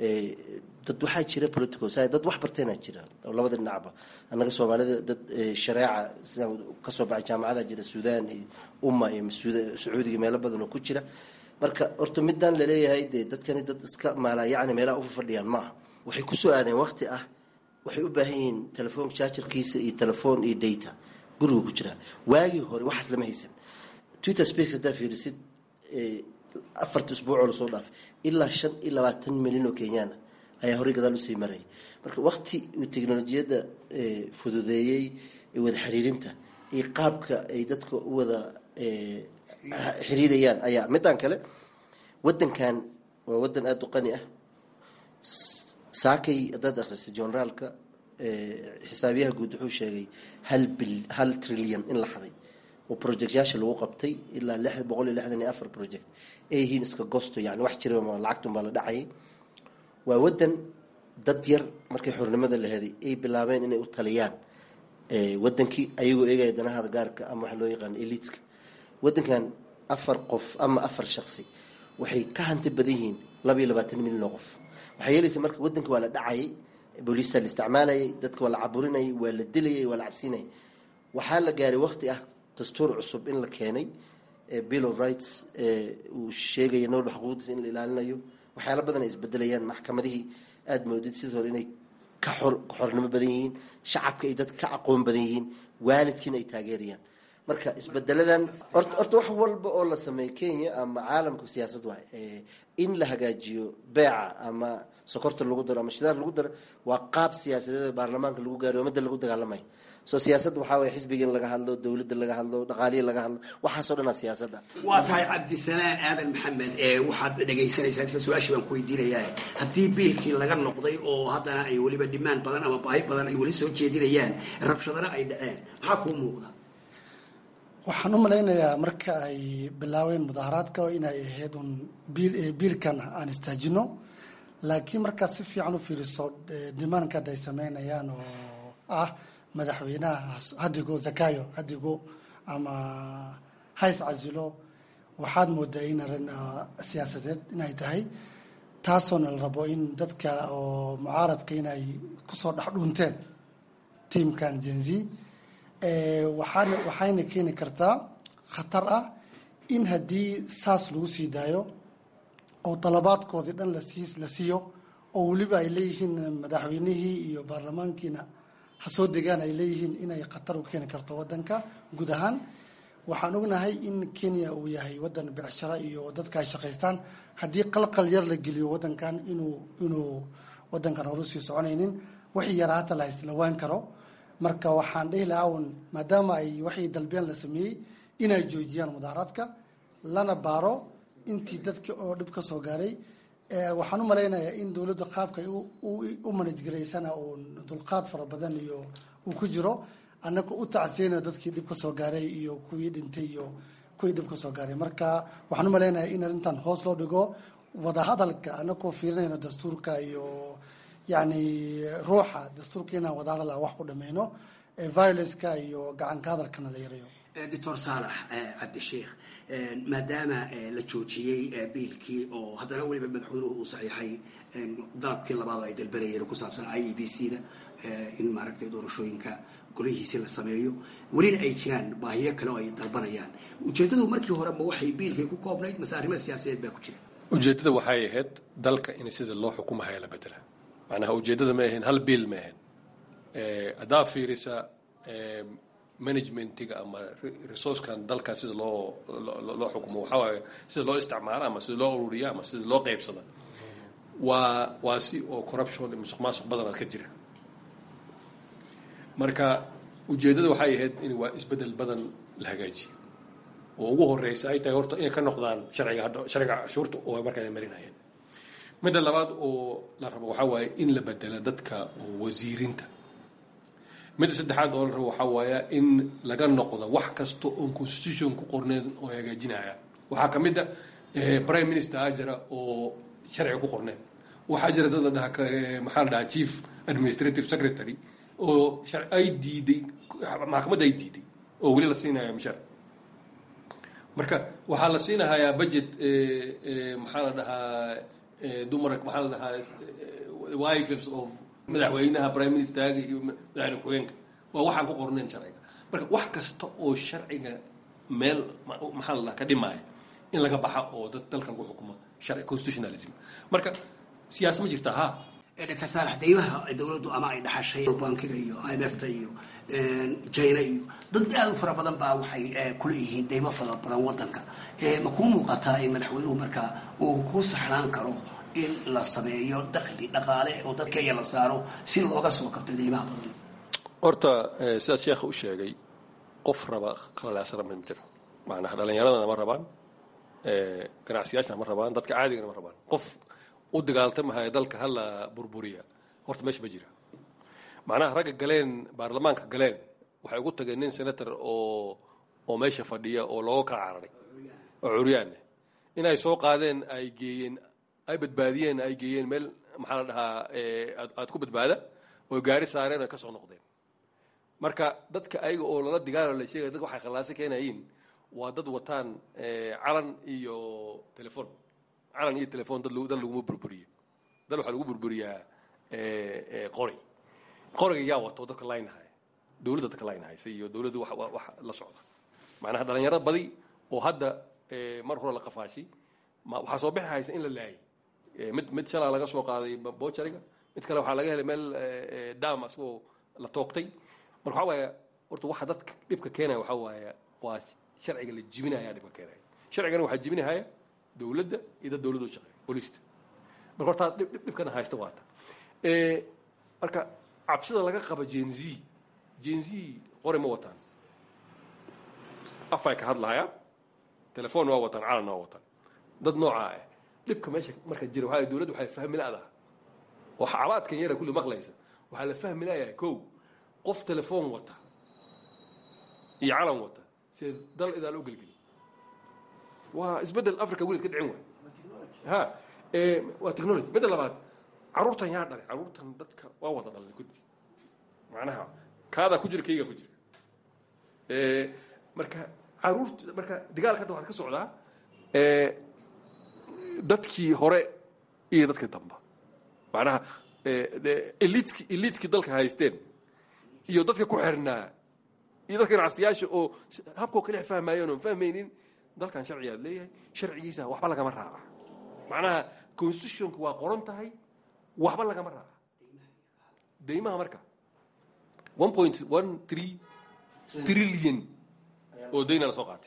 dad waxaa jira political science dad wax barteenaa jira oo labada dhinacba annaga soomaalida dad shareeca sidaan kasoo baxay jaamacada jira suudan iyo umma iyo sacuudiga meelo badan oo ku jira marka horta midaan laleeyahay dee dadkani dad iska maala yacni meelaha ufa fadhiyaan maaha waxay kusoo aadeen waqti ah waxay u baahan yihiin telefoon jaajarkiisa iyo telefoon iyo data guriga ku jiraa waagii hore waxaas lama haysan twitter space haddaa fiirisid afarta isbuucoo lasoo dhaafay ilaa shan iyo labaatan milyan oo kenyaana ayaa horey gadaal usii marayay marka wakti uu teknolojiyadda fududeeyey wada xiriirinta iyo qaabka ay dadka u wada xiriirayaan ayaa midaan kale wadankan waa wadan aada u qani ah saakay haddaad akhristay generaalka xisaabiyaha guud wuxuu sheegay hal bil hal trilyan in la xaday oo projectyaasha lagu qabtay ilaa lix boqol iyo lixdan iyo afar project ay yihiin iska gosto yani wax jiraba lacagtun baa la dhacayay waa wadan dad yar markay xornimada la heday ay bilaabeen inay u taliyaan wadankii ayagoo eegaya danahada gaarka ama waxa loo yaqaano eliitska wadankan afar qof ama afar shaqsi waxay ka hanti badan yihiin laba iyo labaatan milyan oo qof waxaa yeelaysa marka wadanka waa la dhacayay booliista la isticmaalayay dadka waa la caburinayay waa la dilayay waa la cabsinayay waxaa la gaaray waqti ah dastuur cusub in la keenay bill of rights uu sheegaya noolba xuquuqdiisa in la ilaalinayo waxyaala badan ay isbedelayaan maxkamadihii aada moodid sidii hore inay ka xor xornimo badan yihiin shacabka ay dadka ka aqoon badan yihiin waalidkiina ay taageerayaan marka isbedeladan orta horta wax walba oo la sameeyo kenya ama caalamka siyaasad waay in la hagaajiyo beeca ama sokorta lagu daro ama shidaar lagu daro waa qaab siyaasadeed oo baarlamaanka lagu gaariyo ummadda lagu dagaalamayo soo siyaasadda waxaa waye xisbiga in laga hadlo dowladda laga hadlo dhaqaalihi laga hadlo waxaasoo dhan aa siyaasadda
waa tahay cabdisalaan aadan maxamed ee waxaad dhegaysanaysaa isla su-aashii baan ku weydiinayaa haddii biilkii laga noqday oo haddana ay weliba dhimaan badan ama baahi badan ay weli soo jeedinayaan rabshadana ay dhaceen maxaa kuu muuqda
waxaan u malaynayaa marka ay bilaabeen mudaharaadka inay ahayd un biilkan aan istaajino laakiin markaad si fiican u fiiriso dimaanka hadda ay sameynayaan oo ah madaxweynaha hadigo zakayo hadigo ama hays casilo waxaad moodaa in arrin siyaasadeed inay tahay taasoona la rabo in dadka oo mucaaradka inay kusoo dhex dhuunteen tiamkan jenzi waxaana waxayna keeni kartaa khatar ah in haddii saas lagu sii daayo oo dalabaadkoodii dhan lasii la siiyo oo weliba ay leeyihiin madaxweynihii iyo baarlamaankiina ha soo degaan ay leeyihiin inay khatar u keeni karto wadanka guud ahaan waxaan ognahay in kenya uu yahay wadan becsharo iyo dadka ay shaqaystaan haddii qalqal yar la geliyo wadankan inuu inuu wadankan horu sii soconaynin wixii yaraa hata la islawaan karo marka waxaan dhihi lahaa un maadaama ay waxii dalbeen la sameeyey inay joojiyaan mudaaraadka lana baaro intii dadki oo dhib ka soo gaaray waxaan u malaynayaa in dowladda qaabka u manajgaraysana uun dulqaad fara badan iyo uu ku jiro annaga u tacsiyayna dadkii dhib ka soo gaaray iyo kuwii dhintay iyo kuwii dhib ka soo gaaray marka waxaan u malaynayaa in arrintan hoos loo dhigo wadahadalka annagoo fiirinayno dastuurka iyo yacni ruuxa dastuurka inaan wadahadal aan wax ku dhameyno violenceka iyo gacanka hadalkana la yareeyo
doctor saalax cabdisheikh maadaama la joojiyey biilkii oo haddana weliba madaxweynuhu uu saxiixay dalabkii labaad oo ay dalbanayeen ku saabsan i e b c da in maaragtay doorashooyinka golihiisi la sameeyo welina ay jiraan baahiyo kale oo ay dalbanayaan ujeeddadu markii hore ma waxay biilkay ku koobnayd mase arrimo siyaasadeed baa ku jira
ujeeddada waxay ahayd dalka in sida loo xukumahaya la bedela macnaha ujeeddada ma ahayn hal biil ma ahayn haddaa fiirisa managementiga ama resourcekan dalka sida loo loo xukumo waxaa waaye sida loo isticmaalo ama sida loo ururiya ama sida loo qaybsada waa waa si oo corruption musuq maasuq badanaad ka jira marka ujeeddada waxay ahayd in waa isbedel badan la hagaajiyo oo ugu horeysa ay tahay horta inay ka noqdaan sharciga hadda sharciga cashuurta oo markaa marinayeen midda labaad oo la rabo waxaa waaye in la bedela dadka oo wasiirinta midda saddexaad oo la rabo waxaa waaya in laga noqdo wax kasta oon constitution ku qorneyn oo hagaajinaya waxaa ka mid a prime minister aa jira oo sharciga ku qorneen waxaa jira dad la dhaha maxaa la dhahaa chief administrative secretary oo ay diiday maxkamadda ay diiday oo weli la siinaya mishar marka waxaa la siinahayaa budget maxaa la dhahaa dumar maxaa la dhahaa wives of madaxweynaha prime ministerga iyo madaxweyne ku-xigeenka waa waxaan ku qornayn sharciga marka wax kasta oo sharciga meel maxaa la dhaha ka dhimaya in laga baxa oo dad dalka lagu xukumo sharci constitutionalism marka siyaasa ma jirta ha
dr saalax deymaha dowladdu ama ay dhaxashay bankiga iyo i m f ta iyo china iyo dad aad u fara badan baa waxay kuleeyihiin deymo fara badan wadanka ma kuu muuqataa in madaxweynuhu markaa uu ku saxnaan karo in la sameeyo dakli dhaqaale oo dadka iya la saaro si looga soo kabto deymaha badan
horta sidaas sheekha u sheegay qof raba qalalaasana ma jiro macnaha dhallinyaradana ma rabaan ganacsiyaashana ma rabaan dadka caadigana ma rabaan qof u dagaaltamahaya dalka hala burburiya horta meesha ma jira macnaha ragga galeen baarlamaanka galeen waxay ugu tageen nin senator oo oo meesha fadhiya oo looga kala cararay oo curyaanne inay soo qaadeen ay geeyeen ay badbaadiyeen ay geeyeen meel maxaa la dhahaa aad ku badbaada oo gaari saareen ay ka soo noqdeen marka dadka ayaga oo lala digaalo la sheegaya dadka waxay khallaaso keenayiin waa dad wataan calan iyo telefon calan iyo telefon dad dad laguma burburiyo dad waxaa lagu burburiyaa qori qoriga yaa wato dadka laynahaya dowladda dadka laynahaysa iyo dowladdu wax wax la socda macnaha dhalinyaro badi oo hadda mar hore la qafaashay waxaa soo bixi haysa in la laayay mid mid shalaa laga soo qaaday boojariga mid kale waxaa laga helay meel dam asagoo la toogtay marka waxaa waaya horta waxa dadka dhibka keenaya waxaa waaya waa sharciga la jibinaya dhibka keenaya sharcigana waxaa jibinahaya dowladda iyo dad dowladda u shaqeeya booliista marka horta dhib dhibkana haysta waata marka cabsida laga qaba jenz jenz qori ma wataan afay ka hadlahaya telefon waa wataan calan waa wataan dad noocaa ah dhibka meesha marka jira waxaa dowladda waxay fahmi la'daha oo xaalaadkan yara kulli maqlaysa waxaa la fahmi la'yahay kow qof telefon wata iyo calan wata sida dal idaal u gelgeli waa isbeddel africa welid ka dhicin waay ha waa technology midda labaad carruurtan yaa dhalay carruurtan dadka waa wada dhalay kudi macnaha kaadaa ku jira kaygaa ku jira marka caruurt marka dagaalka hadda waxaad ka socdaa dadkii hore iyo dadkii damba macnaha elitski elitskii dalka haysteen iyo dadka ku xirnaa iyo dadka ganacsiyaasha oo habkoo kale fahmaayeen oon fahmaynin dalkan sharcigaad leeyahay sharcigiisa waxba lagama raaca macnaha constitutionka waa qoran tahay waxba lagama raaca deymaha marka one point one three trillion oo dayna lasoo qaatay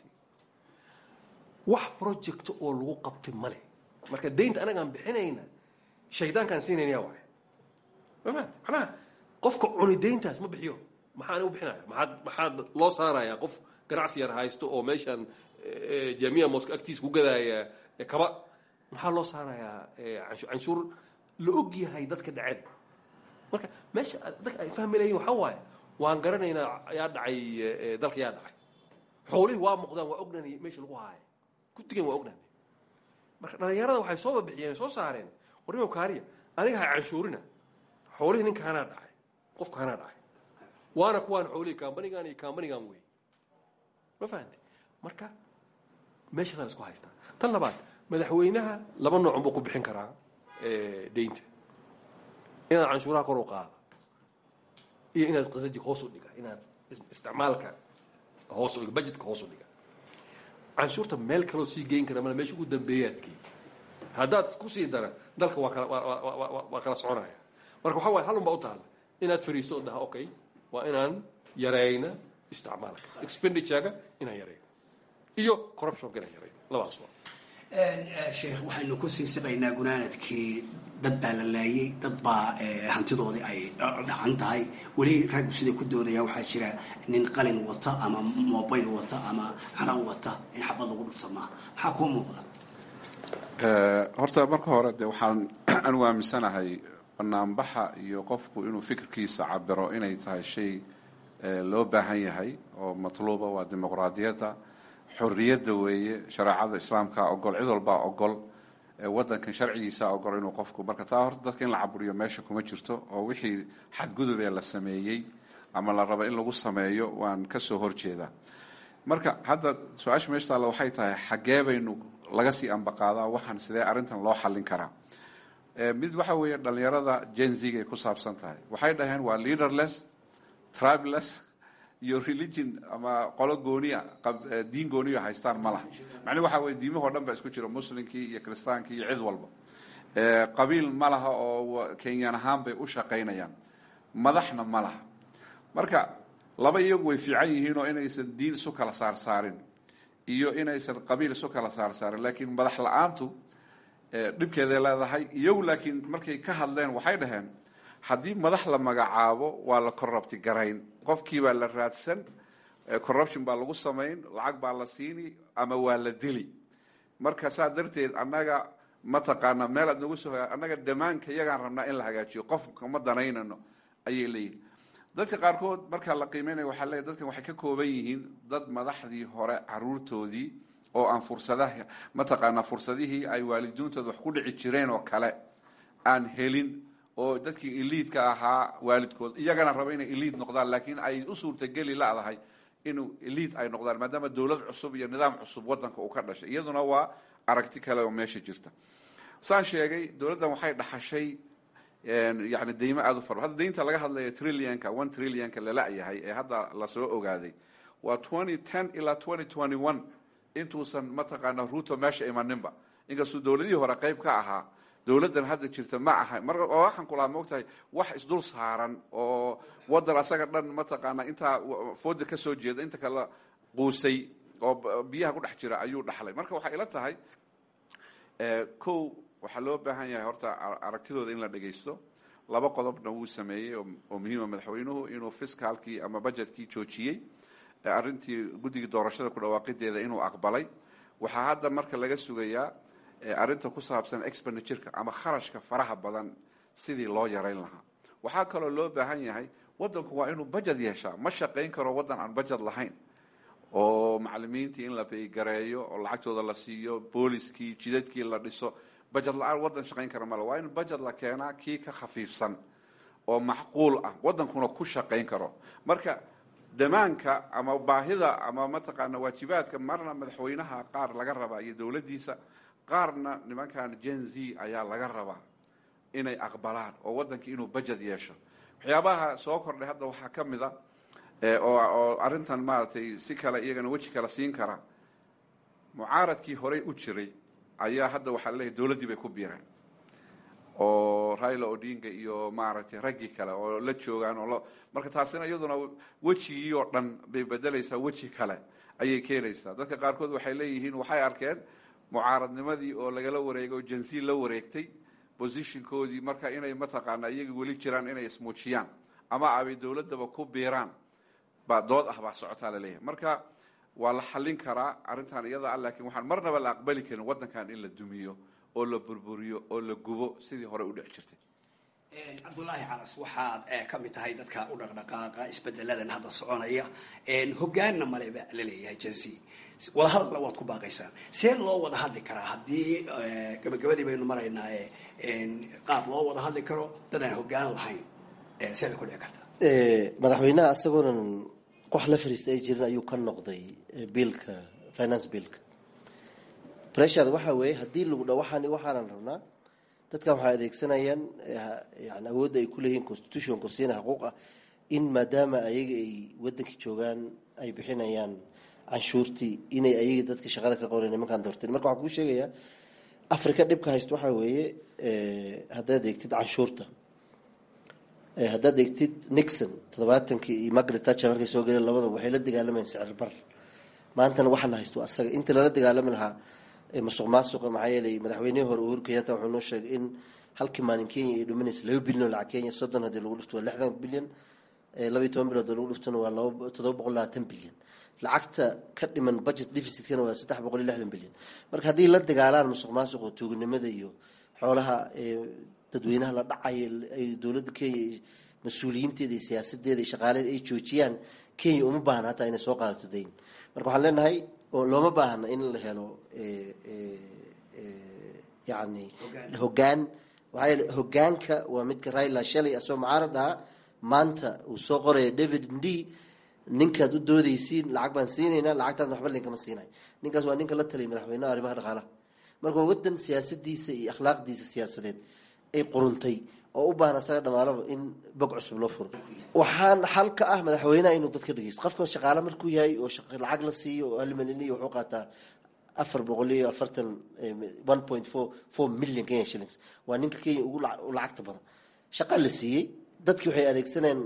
wax project oo lagu qabtay male marka daynta anagaan bixinayna shaydaankaan siinaynayaa waay ma fahamte macnaha qofka cuni dayntaas ma bixiyo maxaan u bixinaya maxaad maxaad loo saarayaa qof ganacsi yar haysto oo meeshan jamiya mosco agtiisa ku gadaaya kaba maxaa loo saarayaa canshuur la og yahay dadka dhaceen marka meesha dadka ay fahmi layiin waxaa waaye waan garanaynaa yaa dhacay dalka yaa dhacay xoolihii waa muuqdaan waa ognani meesha lagu haaya guddigan waa ognani marka dhalinyarada waxay soo babixiyeen soo saareen warimo kaariya aniga ha canshuurina xoolihii ninkaanaa dhacay qofkaanaa dhacay waana kuwaan xoolihii kambanigan iyo kambanigan wey ma fahamte marka meeshaasaa isku haystaa tan labaad madaxweynaha laba noocun buu ku bixin karaa daynta inaad canshuuraha kor u qaada iyo inaad qasajiga hoos u dhiga inaad isticmaalka hoos u dhiga budgetka hoos u dhiga canshuurta meel kaloo sii geyn kara male meesha ugu dambeeyaad geey haddaad kusii dara dalka waa kala waa kala soconaya marka waxaa waay hal un baa u taalla inaad fariisto oo dhaha okay waa inaan yarayna isticmaalka expenditurega inaan yarayno iyo corruptionka inaan yarayno labadaas waa
sheekh waxaynu ku sii siqaynaa gunaanadkii dad baa la laayay dad baa hantidoodii ay dhacan tahay weli raggu siday ku doodayaan waxaa jira nin qalin wata ama mobile wata ama calan wata in xabad lagu dhufto maaha maxaa kuu muuqda
horta marka hore de waxaan anigu aaminsanahay banaanbaxa iyo qofku inuu fikirkiisa cabiro inay tahay shay loo baahan yahay oo matluuba waa dimuqraadiyadda xorriyadda weeye shareecada islaamka ogol cid walbaa ogol wadankan sharcigiisa ogol inuu qofku marka taa horta dadka in la caburiyo meesha kuma jirto oo wixii xadgudubee la sameeyey ama la raba in lagu sameeyo waan kasoo horjeedaa marka hadda su-aasha meesha taalla waxay tahay xaggee baynu laga sii ambaqaadaa waxaan sidee arrintan loo xallin karaa mid waxa weeye dhalinyarada jenzigay ku saabsan tahay waxay dhaheen waa leaderless tribeless iyo religion ama qolo gooniya diin gooniya haystaan ma laha macnii waxa weye diimahoo dhan ba isku jiro muslimkii iyo kiristaankii iyo cid walba qabiil ma laha oo kenyan ahaan bay u shaqaynayaan madaxna ma laha marka laba iyagu way fiican yihiin oo inaysan diin isu kala saarsaarin iyo inaysan qabiil isu kala saarsaarin laakiin madax la-aantu dhibkeeday leedahay iyagu laakiin markay ka hadleen waxay dhaheen haddii madax la magacaabo waa la corrupti garayn qofkii baa la raadsan corruption baa lagu samayn lacag baa la siini ama waa la dili marka saa darteed annaga mataqaana meel aad nagu soo annaga dhammaanka iyagaan rabnaa in la hagaajiyo qof kama danaynano ayay leeyihin dadka qaarkood markaa la qiimeynaya waxaa leeyahy dadkan waxay ka kooban yihiin dad madaxdii hore caruurtoodii oo aan fursadaha mataqaanaa fursadihii ay waalidiintooda wax ku dhici jireen oo kale aan helin oo dadkii eliidka ahaa waalidkood iyagana raba inay eliid noqdaan laakiin ay u suurtageli ladahay inuu eliid ay noqdaan maadaama dowlad cusub iyo nidaam cusub wadanka uu ka dhashay iyaduna waa aragti kale oo meesha jirta saan sheegay dowladdan waxay dhaxashay yani deymo aada u fara hadda deynta laga hadlaya trillionka one trillionka lala-yahay ee hadda lasoo ogaaday waa twenty ten ilaa twenty twenty one intuusan mataqaana ruuto meesha imaninba inkastuu dowladihii hore qayb ka ahaa dowladdan hadda jirta ma aha mar waxaan kulahaa maogtahay wax isdul saaran oo wadan asaga dhan mataqaana intaa fooda ka soo jeeda inta kala quusay oo biyaha ku dhex jira ayuu dhaxlay marka waxay ila tahay kow waxaa loo baahan yahay horta aragtidooda in la dhegaysto laba qodobna wuu sameeyey oo muhiima madaxweynuhu inuu fiscaalkii ama budgetkii joojiyey arrintii guddigii doorashada ku dhawaaqideeda inuu aqbalay waxaa hadda marka laga sugayaa arrinta ku saabsan expenditureka ama kharashka faraha badan sidii loo yarayn lahaa waxaa kaloo loo baahan yahay wadanku waa inuu budget yeeshaa ma shaqayn karo waddan aan budget lahayn oo macalimiintii in la baygareeyo oo lacagtooda la siiyo booliskii jidadkii la dhiso budget la-aan waddan shaqayn kara male waa in budget la keenaa kii ka khafiifsan oo macquul ah waddankuna ku shaqayn karo marka damaanka ama baahida ama mataqaana waajibaadka marna madaxweynaha qaar laga rabaa iyo dowladdiisa qaarna nimankan gen z ayaa laga rabaa inay aqbalaan oo waddankii inuu budget yeesho waxyaabaha soo kordhay hadda waxaa ka mid a oo arrintan maaragtay si kale iyagana weji kale siin kara mucaaradkii horey u jiray ayaa hadda waxaa leeyahy dowladdii bay ku biireen oo raila odinga iyo maaragtay raggii kale oo la joogaan oo marka taasina iyaduna wejigii oo dhan bay bedelaysaa weji kale ayay keenaysaa dadka qaarkood waxay leeyihiin waxay arkeen mucaaradnimadii oo lagala wareegay oo jansi la wareegtay positionkoodii marka inay mataqaana iyaga weli jiraan inay ismuujiyaan ama abay dowladdaba ku biiraan baa dood ah baa socotaa laleeyahay marka waa la xallin karaa arrintan iyada ah laakiin waxaan marnaba la aqbali karin waddankan in la dumiyo oo la burburiyo oo la gubo sidii hore u dhici jirtay
cabdulaahi calas waxaad ka mid tahay dadka u dhaqdhaqaaqa isbedeladan hadda soconaya hogaanna maleba la leeyahay jansi wadahadalla waad ku baaqaysaan see loo wada hadli karaa haddii gabagabadii baynu maraynaa qaab loo wada hadli karo dad aan hogaan lahayn see bay ku dhici kartaa
madaxweynaha isagoonan wax la fariista ay jirin ayuu ka noqday biilka finance biilka breshad waxaa weeye haddii lagu dha waxaan waxaanan rabnaa dadkan waxay adeegsanayaan yani awoodda ay kuleeyihiin constitutionku siina xuquuq ah in maadaama ayaga ay wadankii joogaan ay bixinayaan canshuurtii inay ayaga dadka shaqada ka qoran nimankaan doorteen marka waxaan kuu sheegayaa africa dhibka haysta waxaa weeye haddaad eegtid canshuurta haddaad eegtid nixon toddobaatankii iyo margaret thatcher markay soo galeen labadaba waxay la dagaalamayeen sicir bar maantana waxaana haysto asaga inta lala dagaalami lahaa masuq maasuqa maxaa yeelay madaxweynihii hore uhuru kenyatta wuxuu noo sheegay in halkii maalin kenya ay dhuminaysa laba bilyan oo lacag kenya soddon haddii lagu dhifto waa lixdan bilyan labaiy toban bilood oo lagu dhiftona waa laba toddoba boqol labaatan bilyan lacagta ka dhiman budget deficitkana waa saddex boqol iyo lixdan bilyan marka haddii la dagaalaan masuq maasuqa tuuganimada iyo xoolaha dadweynaha la dhacayo ay dowladda kenya mas-uuliyiinteeda iyo siyaasadeeda iyo shaqaaleeda ay joojiyaan kenya uma baahna hataa inay soo qaadato dayn marka waxaan leenahay oo looma baahna in la helo yani hogaan waxaa yeele hogaanka waa midka raila shalay asoo mucaarad ahaa maanta uu soo qoraya david d ninkaad u doodeysiin lacag baan siinayna lacagtaas waxba linkama siinay ninkaas waa ninka la taliyay madaxweynaha arrimaha dhaqaalaha marka waa wadan siyaasadiisa iyo akhlaaqdiisa siyaasadeed ay quruntay oo u baahan asaga dhamaalaba in bog cusub loo furo waxaan xal ka ah madaxweynaha inuu dadka dhegeysto qofka shaqaale markuu yahay oo lacag la siiyo oo hal milyan iyo wuxuu qaataa afar boqol iyo afartan one point four four million kenya shillings waa ninka kenya ugu lacagta badan shaqa la siiyey dadkii waxay adeegsanayeen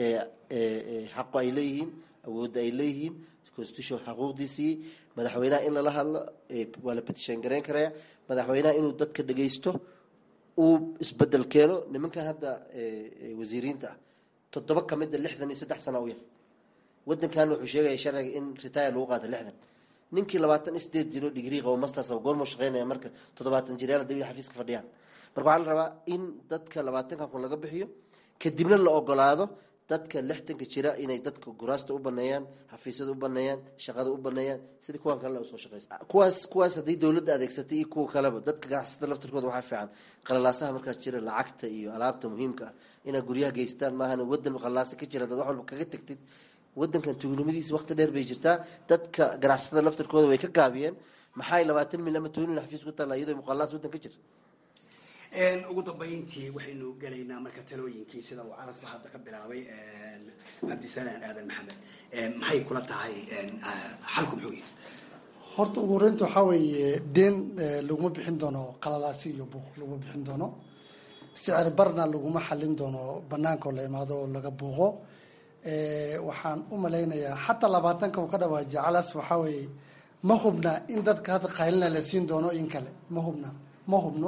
xaqo ay leeyihiin awoodda ay leeyihiin constitution xaquuqdii siiyey madaxweynaha in lala hadlo waa la petition garayn karaya madaxweynaha inuu dadka dhegeysto uu isbedel keeno nimankan hadda wasiiriinta ah toddoba kamida lixdan iyo saddex sana u yar wadankan wuxuu sheegaya sharciga in retire lagu qaato lixdan ninkii labaatan sideed jiro digrii qabo masters goormuu shaqeynaya marka toddobaatan jiryaal dabida xafiiska fadhiyaan marka waxaa la rabaa in dadka labaatanka kun laga bixiyo kadibna la ogolaado dadka lixdanka jira inay dadka guraasta u baneeyaan xafiisyada u baneeyaan shaqada u baneeyaan sidii kuwan kale usoo shaqeysta kuwaas kuwaas haddii dowladda adeegsatay iyo kuwa kaleba dadka ganacsatada laftirkooda waxaa fiican qalalaasaha markaas jira lacagta iyo alaabta muhiimka ah inaad guryaha geystaan maahan wadan qalaasa ka jira dad wax walba kaga tagtid wadankan tuugnimadiisa waqti dheer bay jirtaa dadka ganacsatada laftirkooda way ka gaabiyeen maxay labaatan mil ama toban mil xafiis ku taalla iyadoo muqalaas wadan ka jira
ugu dambayntii waxaynu gelaynaa marka talooyinkii sida uu calasba hadda ka bilaabay cabdisalaan aadan maxamed maxay kula tahay xalku muxuu yahay
horta ugu horeynta waxaa weeye deen laguma bixin doono qalalaasi iyo buuq laguma bixin doono sicir barna laguma xalin doono banaankaoo la imaado oo laga buuqo waxaan u malaynayaa xataa labaatanka uu ka dhawaajiya calas waxaa weeye ma hubna in dadka hadda qaylina la siin doono in kale ma hubna ma hubno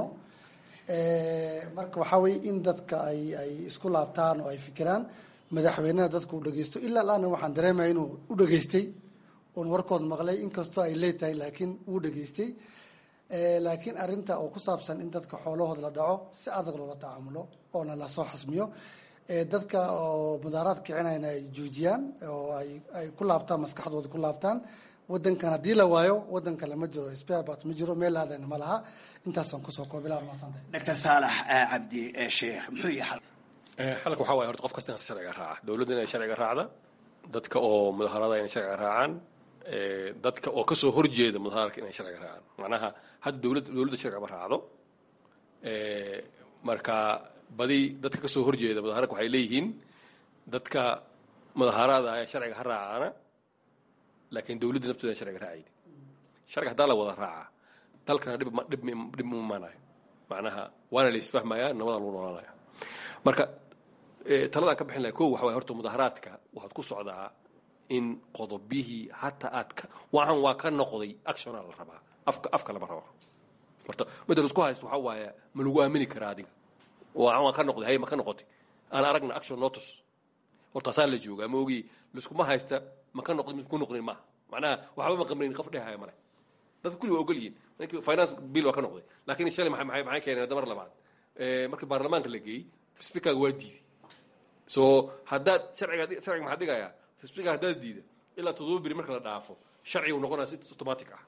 marka waxaa weye in dadka ay ay isku laabtaan oo ay fikiraan madaxweynaha dadka uu dhegeysto ilaa laana waxaan dareemaya inuu u dhageystay oon warkood maqlay inkastoo ay leetahay laakiin uu dhageystay laakiin arinta oo ku saabsan in dadka xoolahooda la dhaco si adag loola tacaamulo oona lasoo xasmiyo dadka oo mudaaraad kicinayna ay joojiyaan oo ay ay ku laabtaan maskaxdooda ku laabtaan wadankan haddii la waayo wadan kale ma jiro sparebat ma jiro meel aadana ma laha intaasaan kusoo koobilaa masantahay
doctor saalax cabdi sheekh muxuu yahay
xalka waxaa waye horta qof kasta in sharciga raaca dowladda inay sharciga raacda dadka oo mudaharada inay sharciga raacaan dadka oo kasoo horjeeda mudaharka inay sharciga raacaan macnaha hadda dowladda dowladda sharciga ma raacdo marka badi dadka kasoo horjeeda mudaharka waxay leeyihiin dadka mudaharada ayaa sharciga ha raacaana laakiin dowladda nafteeda sharciga raacayni sharciga haddaa la wada raacaa dalkana dhib dhib dhib ma imaanayo macnaha waana la isfahmayaa nabada lagu noolaanaya marka taladaan ka bixin lahay ko waxa waye horta mudaharaadka waxaad ku socdaa in qodobihii hataa aad ka waxaan waa ka noqday actiona la rabaa afka afka lama rabo horta midda la isku haysto waxaa waaye ma lagu aamini karaa adiga waxaan waa ka noqday hay ma ka noqotay aan aragna action notice horta asaa la joogaa ma ogi laiskuma haysta ma ka noqday mid ku noqdin maaha macnaha waxba ma qamrin qof dhehaya male dadka kulli waa ogol yihiin ninkii finance bill waa ka noqday laakiin shalay maxay maxay maxay keeneen damar labaad markii baarlamaanka la geeyey speakerga waa diiday so haddaad sharciga sharciga maxaa dhigayaa speaker haddaad diida ilaa toddoba beri marka la dhaafo sharcigu noqonaya si automatic ah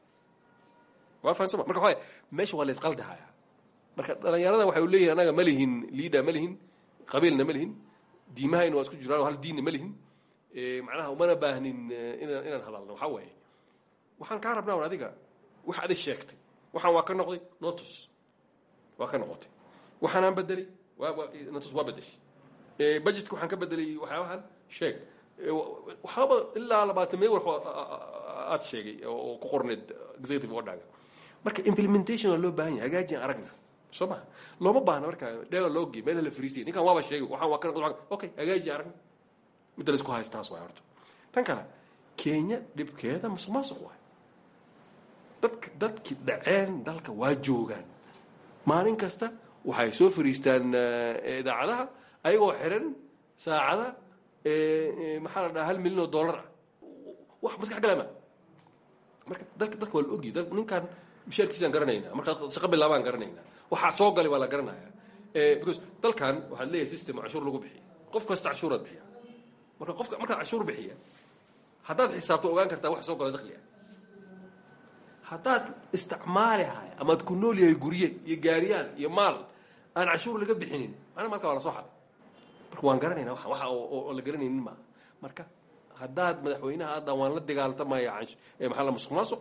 waa fahansama marka waxaa meesha waa la isqaldahaya marka dhalinyarada waxay leeyihin anaga ma lihin liida ma lihin qabiilna ma lihin diimahayna waa isku jiraan hal diinna ma lihin macnaha umana baahnin inaan inaan hadalno waxaa waaye waxaan kaa rabnaa un adiga wax adig sheegtay waxaan waa ka noqday notus waa ka noqotay waxaanaan bedelay waa notus waa bedeshay budgetka waxaan ka bedelay waxyaabahan sheeg waxaaba ilaa labaatan meel wax aad sheegay oo ku qorneed executive orderga marka implementation waa loo baahan yahay hagaajin aragna soo ma looma baahna marka dheega loo gey meel la fariisiya ninkan waaba sheegay waxaan waa ka noqday okay hagaaji aragna midda la isku haystaas waay horta tan kale kenya dhibkeeda musuq maasuq waay dadka dadkii dhaceen dalka waa joogaan maalin kasta waxay soo fariistaan idaacadaha ayagoo xiran saacada maxaa la dhaha hal milyan oo dollar ah wax maskax galama marka dadka dadka waa la ogyi ninkan mishaarkiisaan garanaynaa markaa shaqo bilaabaan garanaynaa waxaa soo galay waa la garanaya because dalkan waxaad leeyahay system cashuur lagu bixiya qof kasta cashuuraad bixiya marka qofka markaad cashuur bixiya haddaad xisaabto ogaan kartaa wax soo gala dakhliga haddaad isticmaalihay amaad ku nool yahay gurye iyo gaariyaan iyo maal aan cashuur laga bixinin macna marka waa la soo xaday marka waan garanayna wa waxa oo la garanaynin maaha marka haddaad madaxweynaha hadda waan la dagaaltamaya maxaa la musuq maasuq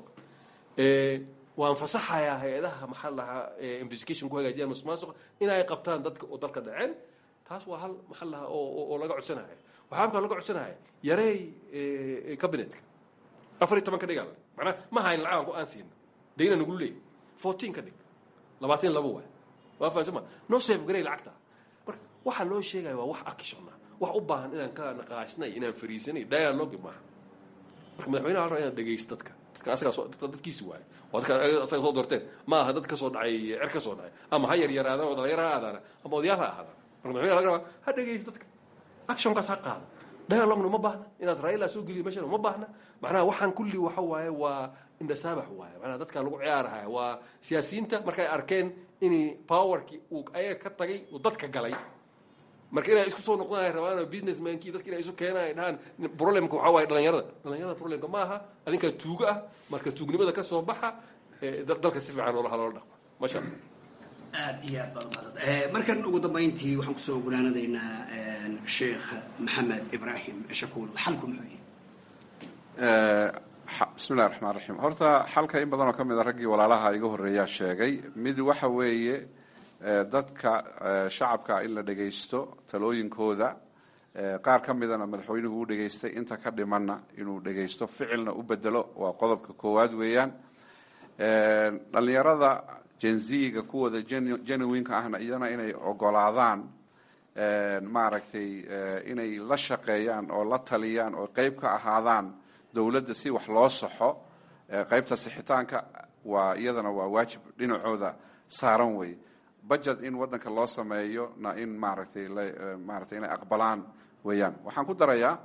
waan fasaxayaa hay-adaha maxaa lahaa investigation ku hagaajiyaan musuq maasuq inay qabtaan dadka oo dalka dhaceen taas waa hal maxaa lahaa oo laga codsanaya waxaa markaa laga codsanaya yareey cabinetka afar iyo toban ka dhigaa macnaa ma hayn lacag aan siino dayna nagu leey fourteen ka dhig labaatan laba waay waa fahansama no safe garey lacagta marka waxaa loo sheegaya waa wax actiona wax u baahan inaan ka naqaashnay inaan fariisanay dialogue maaha marka madaxweynaha la rabaa inaad dhegaysto dadka dadka asagaa soo dadka dadkiisi waaye waa dadka asaga soo doorteen ma aha dad ka soo dhacay cer ka soo dhacay ama ha yaryaraadaan oo dhalinyaro ha aadaana ama odayaal ha ahaadaan marka madaxweynaha laga rabaa ha dhegaysto dadka actionkaas ha qaada dialogna uma baahna inaad raila soo geliyo meeshana uma baahna macnaha waxaan kulli waxa waaye waa indhasaabax waaye macnaha dadka lagu ciyaarahaya waa siyaasiyiinta markay arkeen inay powerkii uu ayaga ka tagay uu dadka galay marka inay isku soo noqdanay rabaan businessmankii dadka inay isu keenaan ay dhahaan problemka waxaa waaye dhalinyarada dhalinyarada problemka ma aha adinkaa tuugo ah marka tuugnimada ka soo baxa dalka si fiican loola haloola dhaqma masha allah
aad iyo aad baad umahadsan markan ugu dambayntii waxaan kusoo gunaanadaynaa sheekh maxamed ibraahim shakuul xalku muxuu
bismi llahi raxmaan raxiim horta xalka in badan oo ka mid a raggii walaalaha iga horreeyaa sheegay mid waxa weeye dadka shacabka in la dhegaysto talooyinkooda qaar ka midana madaxweynuhu u dhegaystay inta ka dhimanna inuu dhegaysto ficilna u bedelo waa qodobka koowaad weeyaan dhalinyarada jenziga kuwooda genuinka ahna iyana inay ogolaadaan maaragtay inay la shaqeeyaan oo la taliyaan oo qeyb ka ahaadaan dowladda si wax loo saxo qeybta sixitaanka waa iyadana waa waajib dhinacooda saaran wey budget in waddanka loo sameeyo na in maaragtay maaragtay inay aqbalaan weeyaan waxaan ku darayaa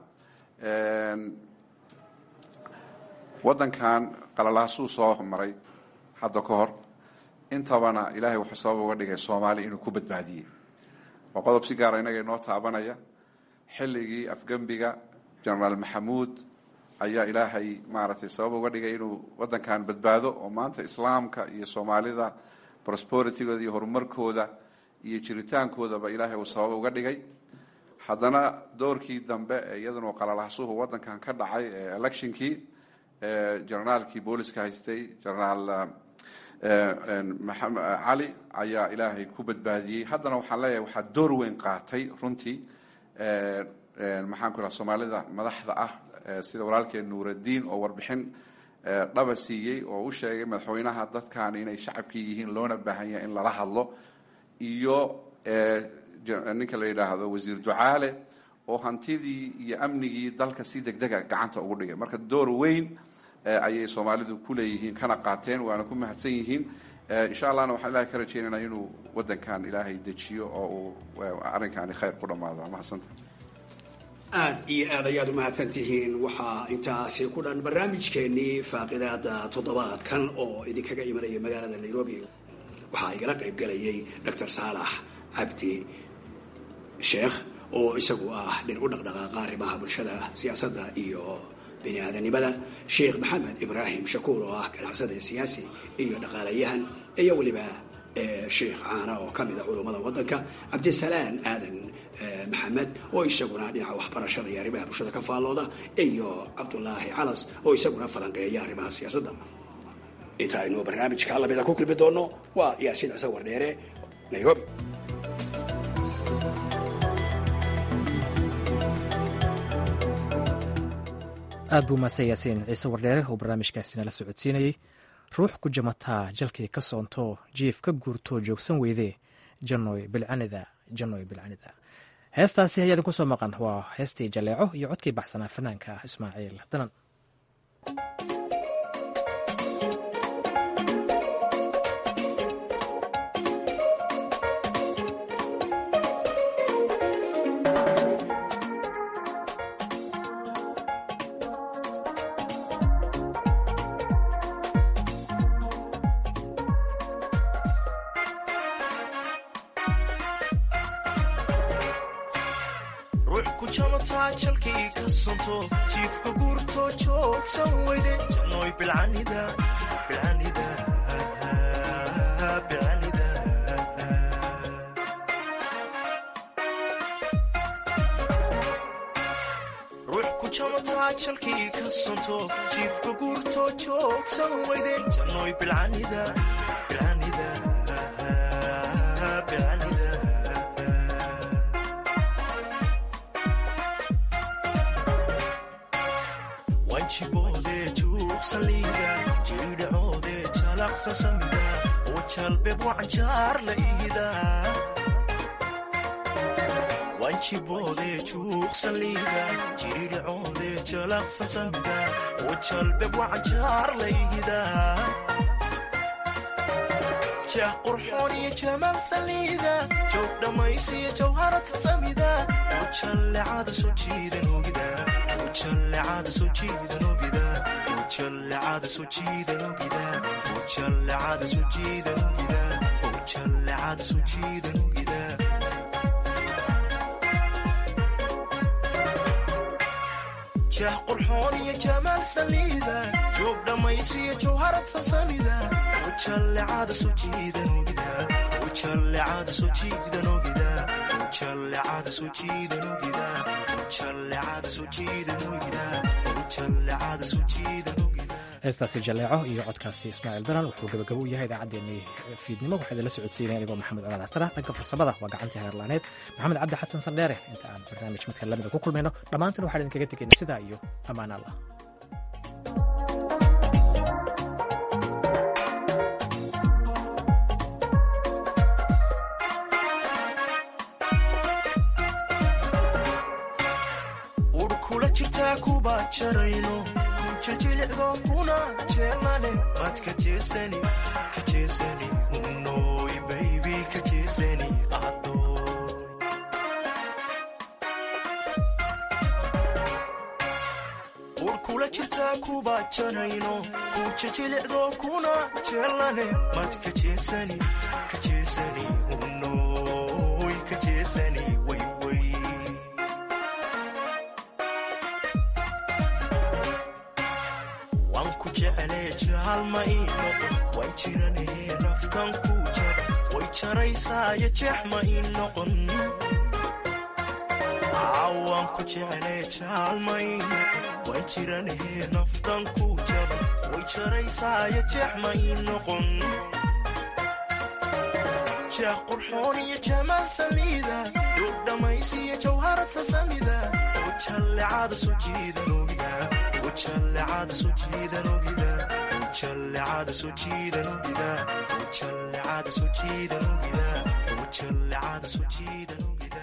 waddankan qalalaasuu soo maray hadda ka hor intabana ilaahay wuxuu sabab uga dhigay soomaaliya inuu ku badbaadiyey waa qodob si gaara inaga inoo taabanaya xilligii afgembiga genaraal maxamuud ayaa ilaahay maaragtay sabab uga dhigay inuu waddankan badbaado oo maanta islaamka iyo soomaalida prosperitygooda iyo horumarkooda iyo jiritaankoodaba ilaahay uu sabab uga dhigay haddana doorkii dambe iyaduna qalalahsuhu wadankan ka dhacay electionkii generaalkii booliska haystay generaal maxamed cali ayaa ilaahay ku badbaadiyey haddana waxaan leeyahay waxaa door weyn qaatay runtii maxaan ku raha soomaalida madaxda ah sida walaalkeen nuuraddiin oo warbixin dhaba siiyey oo u sheegay madaxweynaha dadkan inay shacabkii yihiin loona baahan yahay in lala hadlo iyo ninka la yidhaahdo wasiir ducaale oo hantidii iyo amnigii dalka si degdega gacanta ugu dhigay marka door weyn ayay soomaalidu ku leeyihiin kana qaateen waana ku mahadsan yihiin insha allahna waxaan ilahay ka rajeynayna inuu wadankan ilaahay dejiyo oo uu arrinkaani khayr ku dhammaado mahadsanta
aad iyo aad ayaad u mahadsan tihiin waxaa intaasi ku dhan barnaamijkeenii faaqidaada toddobaadkan oo idinkaga imanaya magaalada nairobi waxaa igala qayb galayay doctor saalax cabdi sheekh oo isagu ah dhin u dhaqdhaqaaqa arrimaha bulshada siyaasadda iyo bini aadanimada sheekh maxamed ibraahim shakuur oo ah ganacsada siyaasi iyo dhaqaalayahan iyo weliba sheekh caana oo ka mida culummada waddanka cabdisalaan aadan maxamed oo isaguna dhinaca waxbarashada iyo arrimaha bulshada ka faallooda iyo cabdulaahi calas oo isaguna falanqeeya arrimaha siyaasadda inta aynu barnaamijka lamida ku kulmi doono waa yaasiin cise wardheere nairobi
aad buu mahadsan yaasiin ciise wardheere oo barnaamijkaasina la socodsiinayey ruux ku jamataa jalkii ka soonto jiif ka guurtoo joogsan weydee janoy bilcanida janoy bilcanida heestaasi ayaa idinku soo maqan waa heestii jaleeco iyo codkii baxsanaa fanaanka ismaaciil danan
jalkii ka sonto jiifka guurtoo joogsan weyde jannoy bilcanida bilcanida bilcanida ruux ku jamataa jalkii ka sonto jiifka guurtoo joogsan weyde jannoy bilcanida bilcanida bilcanida wanjiboodee juuqsaliida jiidhacoodee jalaqsa samida oo jalbeeb wacanjaar la iida wanjiboodee juuqsaliida jiidhacoodee jalaqsa samida oo jalbeeb wacanjaar la iida jah qurxoon iyo jamaal saliida joog dhammaysiyo jawharata samida oo jallecada soo jiidan ogida ujallecada soo jiidan ogida ujallecada soo jiidan ogida ujallecada soo jiidan ogida ujallecada soo jiidan ogida jah qurxoon iyo jamaal saliida joog dhammaysiyo jawharad sasamida ujallecada soo jiidan ogida ujallecada soo jiidan ogida ujallecada soo jiidan ogida ujallecada soo jiidan ogida ujallecada soo jiidan ogida
heestaasi jaleeco iyo codkaasi ismaaciil daran wuxuu gabagabo u yahay idaacaddeenii fiidnimo waxaa idinla socodsiinaya anigoo maxamed colaad xasana dhanka farsamada waa gacantii heerlaaneed maxamed cabdi xasan sandheere inta aan barnaamij midka lamida ku kulmayno dhammaantiin waxaan idinkaga tegayna sidaa iyo ammaan allah
ur kula jirtaa kuba jarayno jiljilicdo kuna jeelane mad ka jeesani ka jeesani unoy baybi ka jeesani adoy ur kula jirtaa kuba jarayno ku jiljilicdo kuna jeelane mad ka jeesani ka jeesani unoy ka jeesani wayway waan ku jeclee jaalma ii noqon waan jiranee naftan ku jaba way jaraysaayo jeex ma ii noqon ku jeclee jaalmayn waan jiranahee naftan ku jaba way jaraysaayo jeexmay noqon jeex qurxoon iyo jamaal saliida duug dhammaysiyo jawharad sasamida wajallecada soo jiidan ogida wajallecada soo jiidan ogida wajallecada soo jiidan ogida wajallecada soo jiidan ogida wajallecada soo jiidan ogida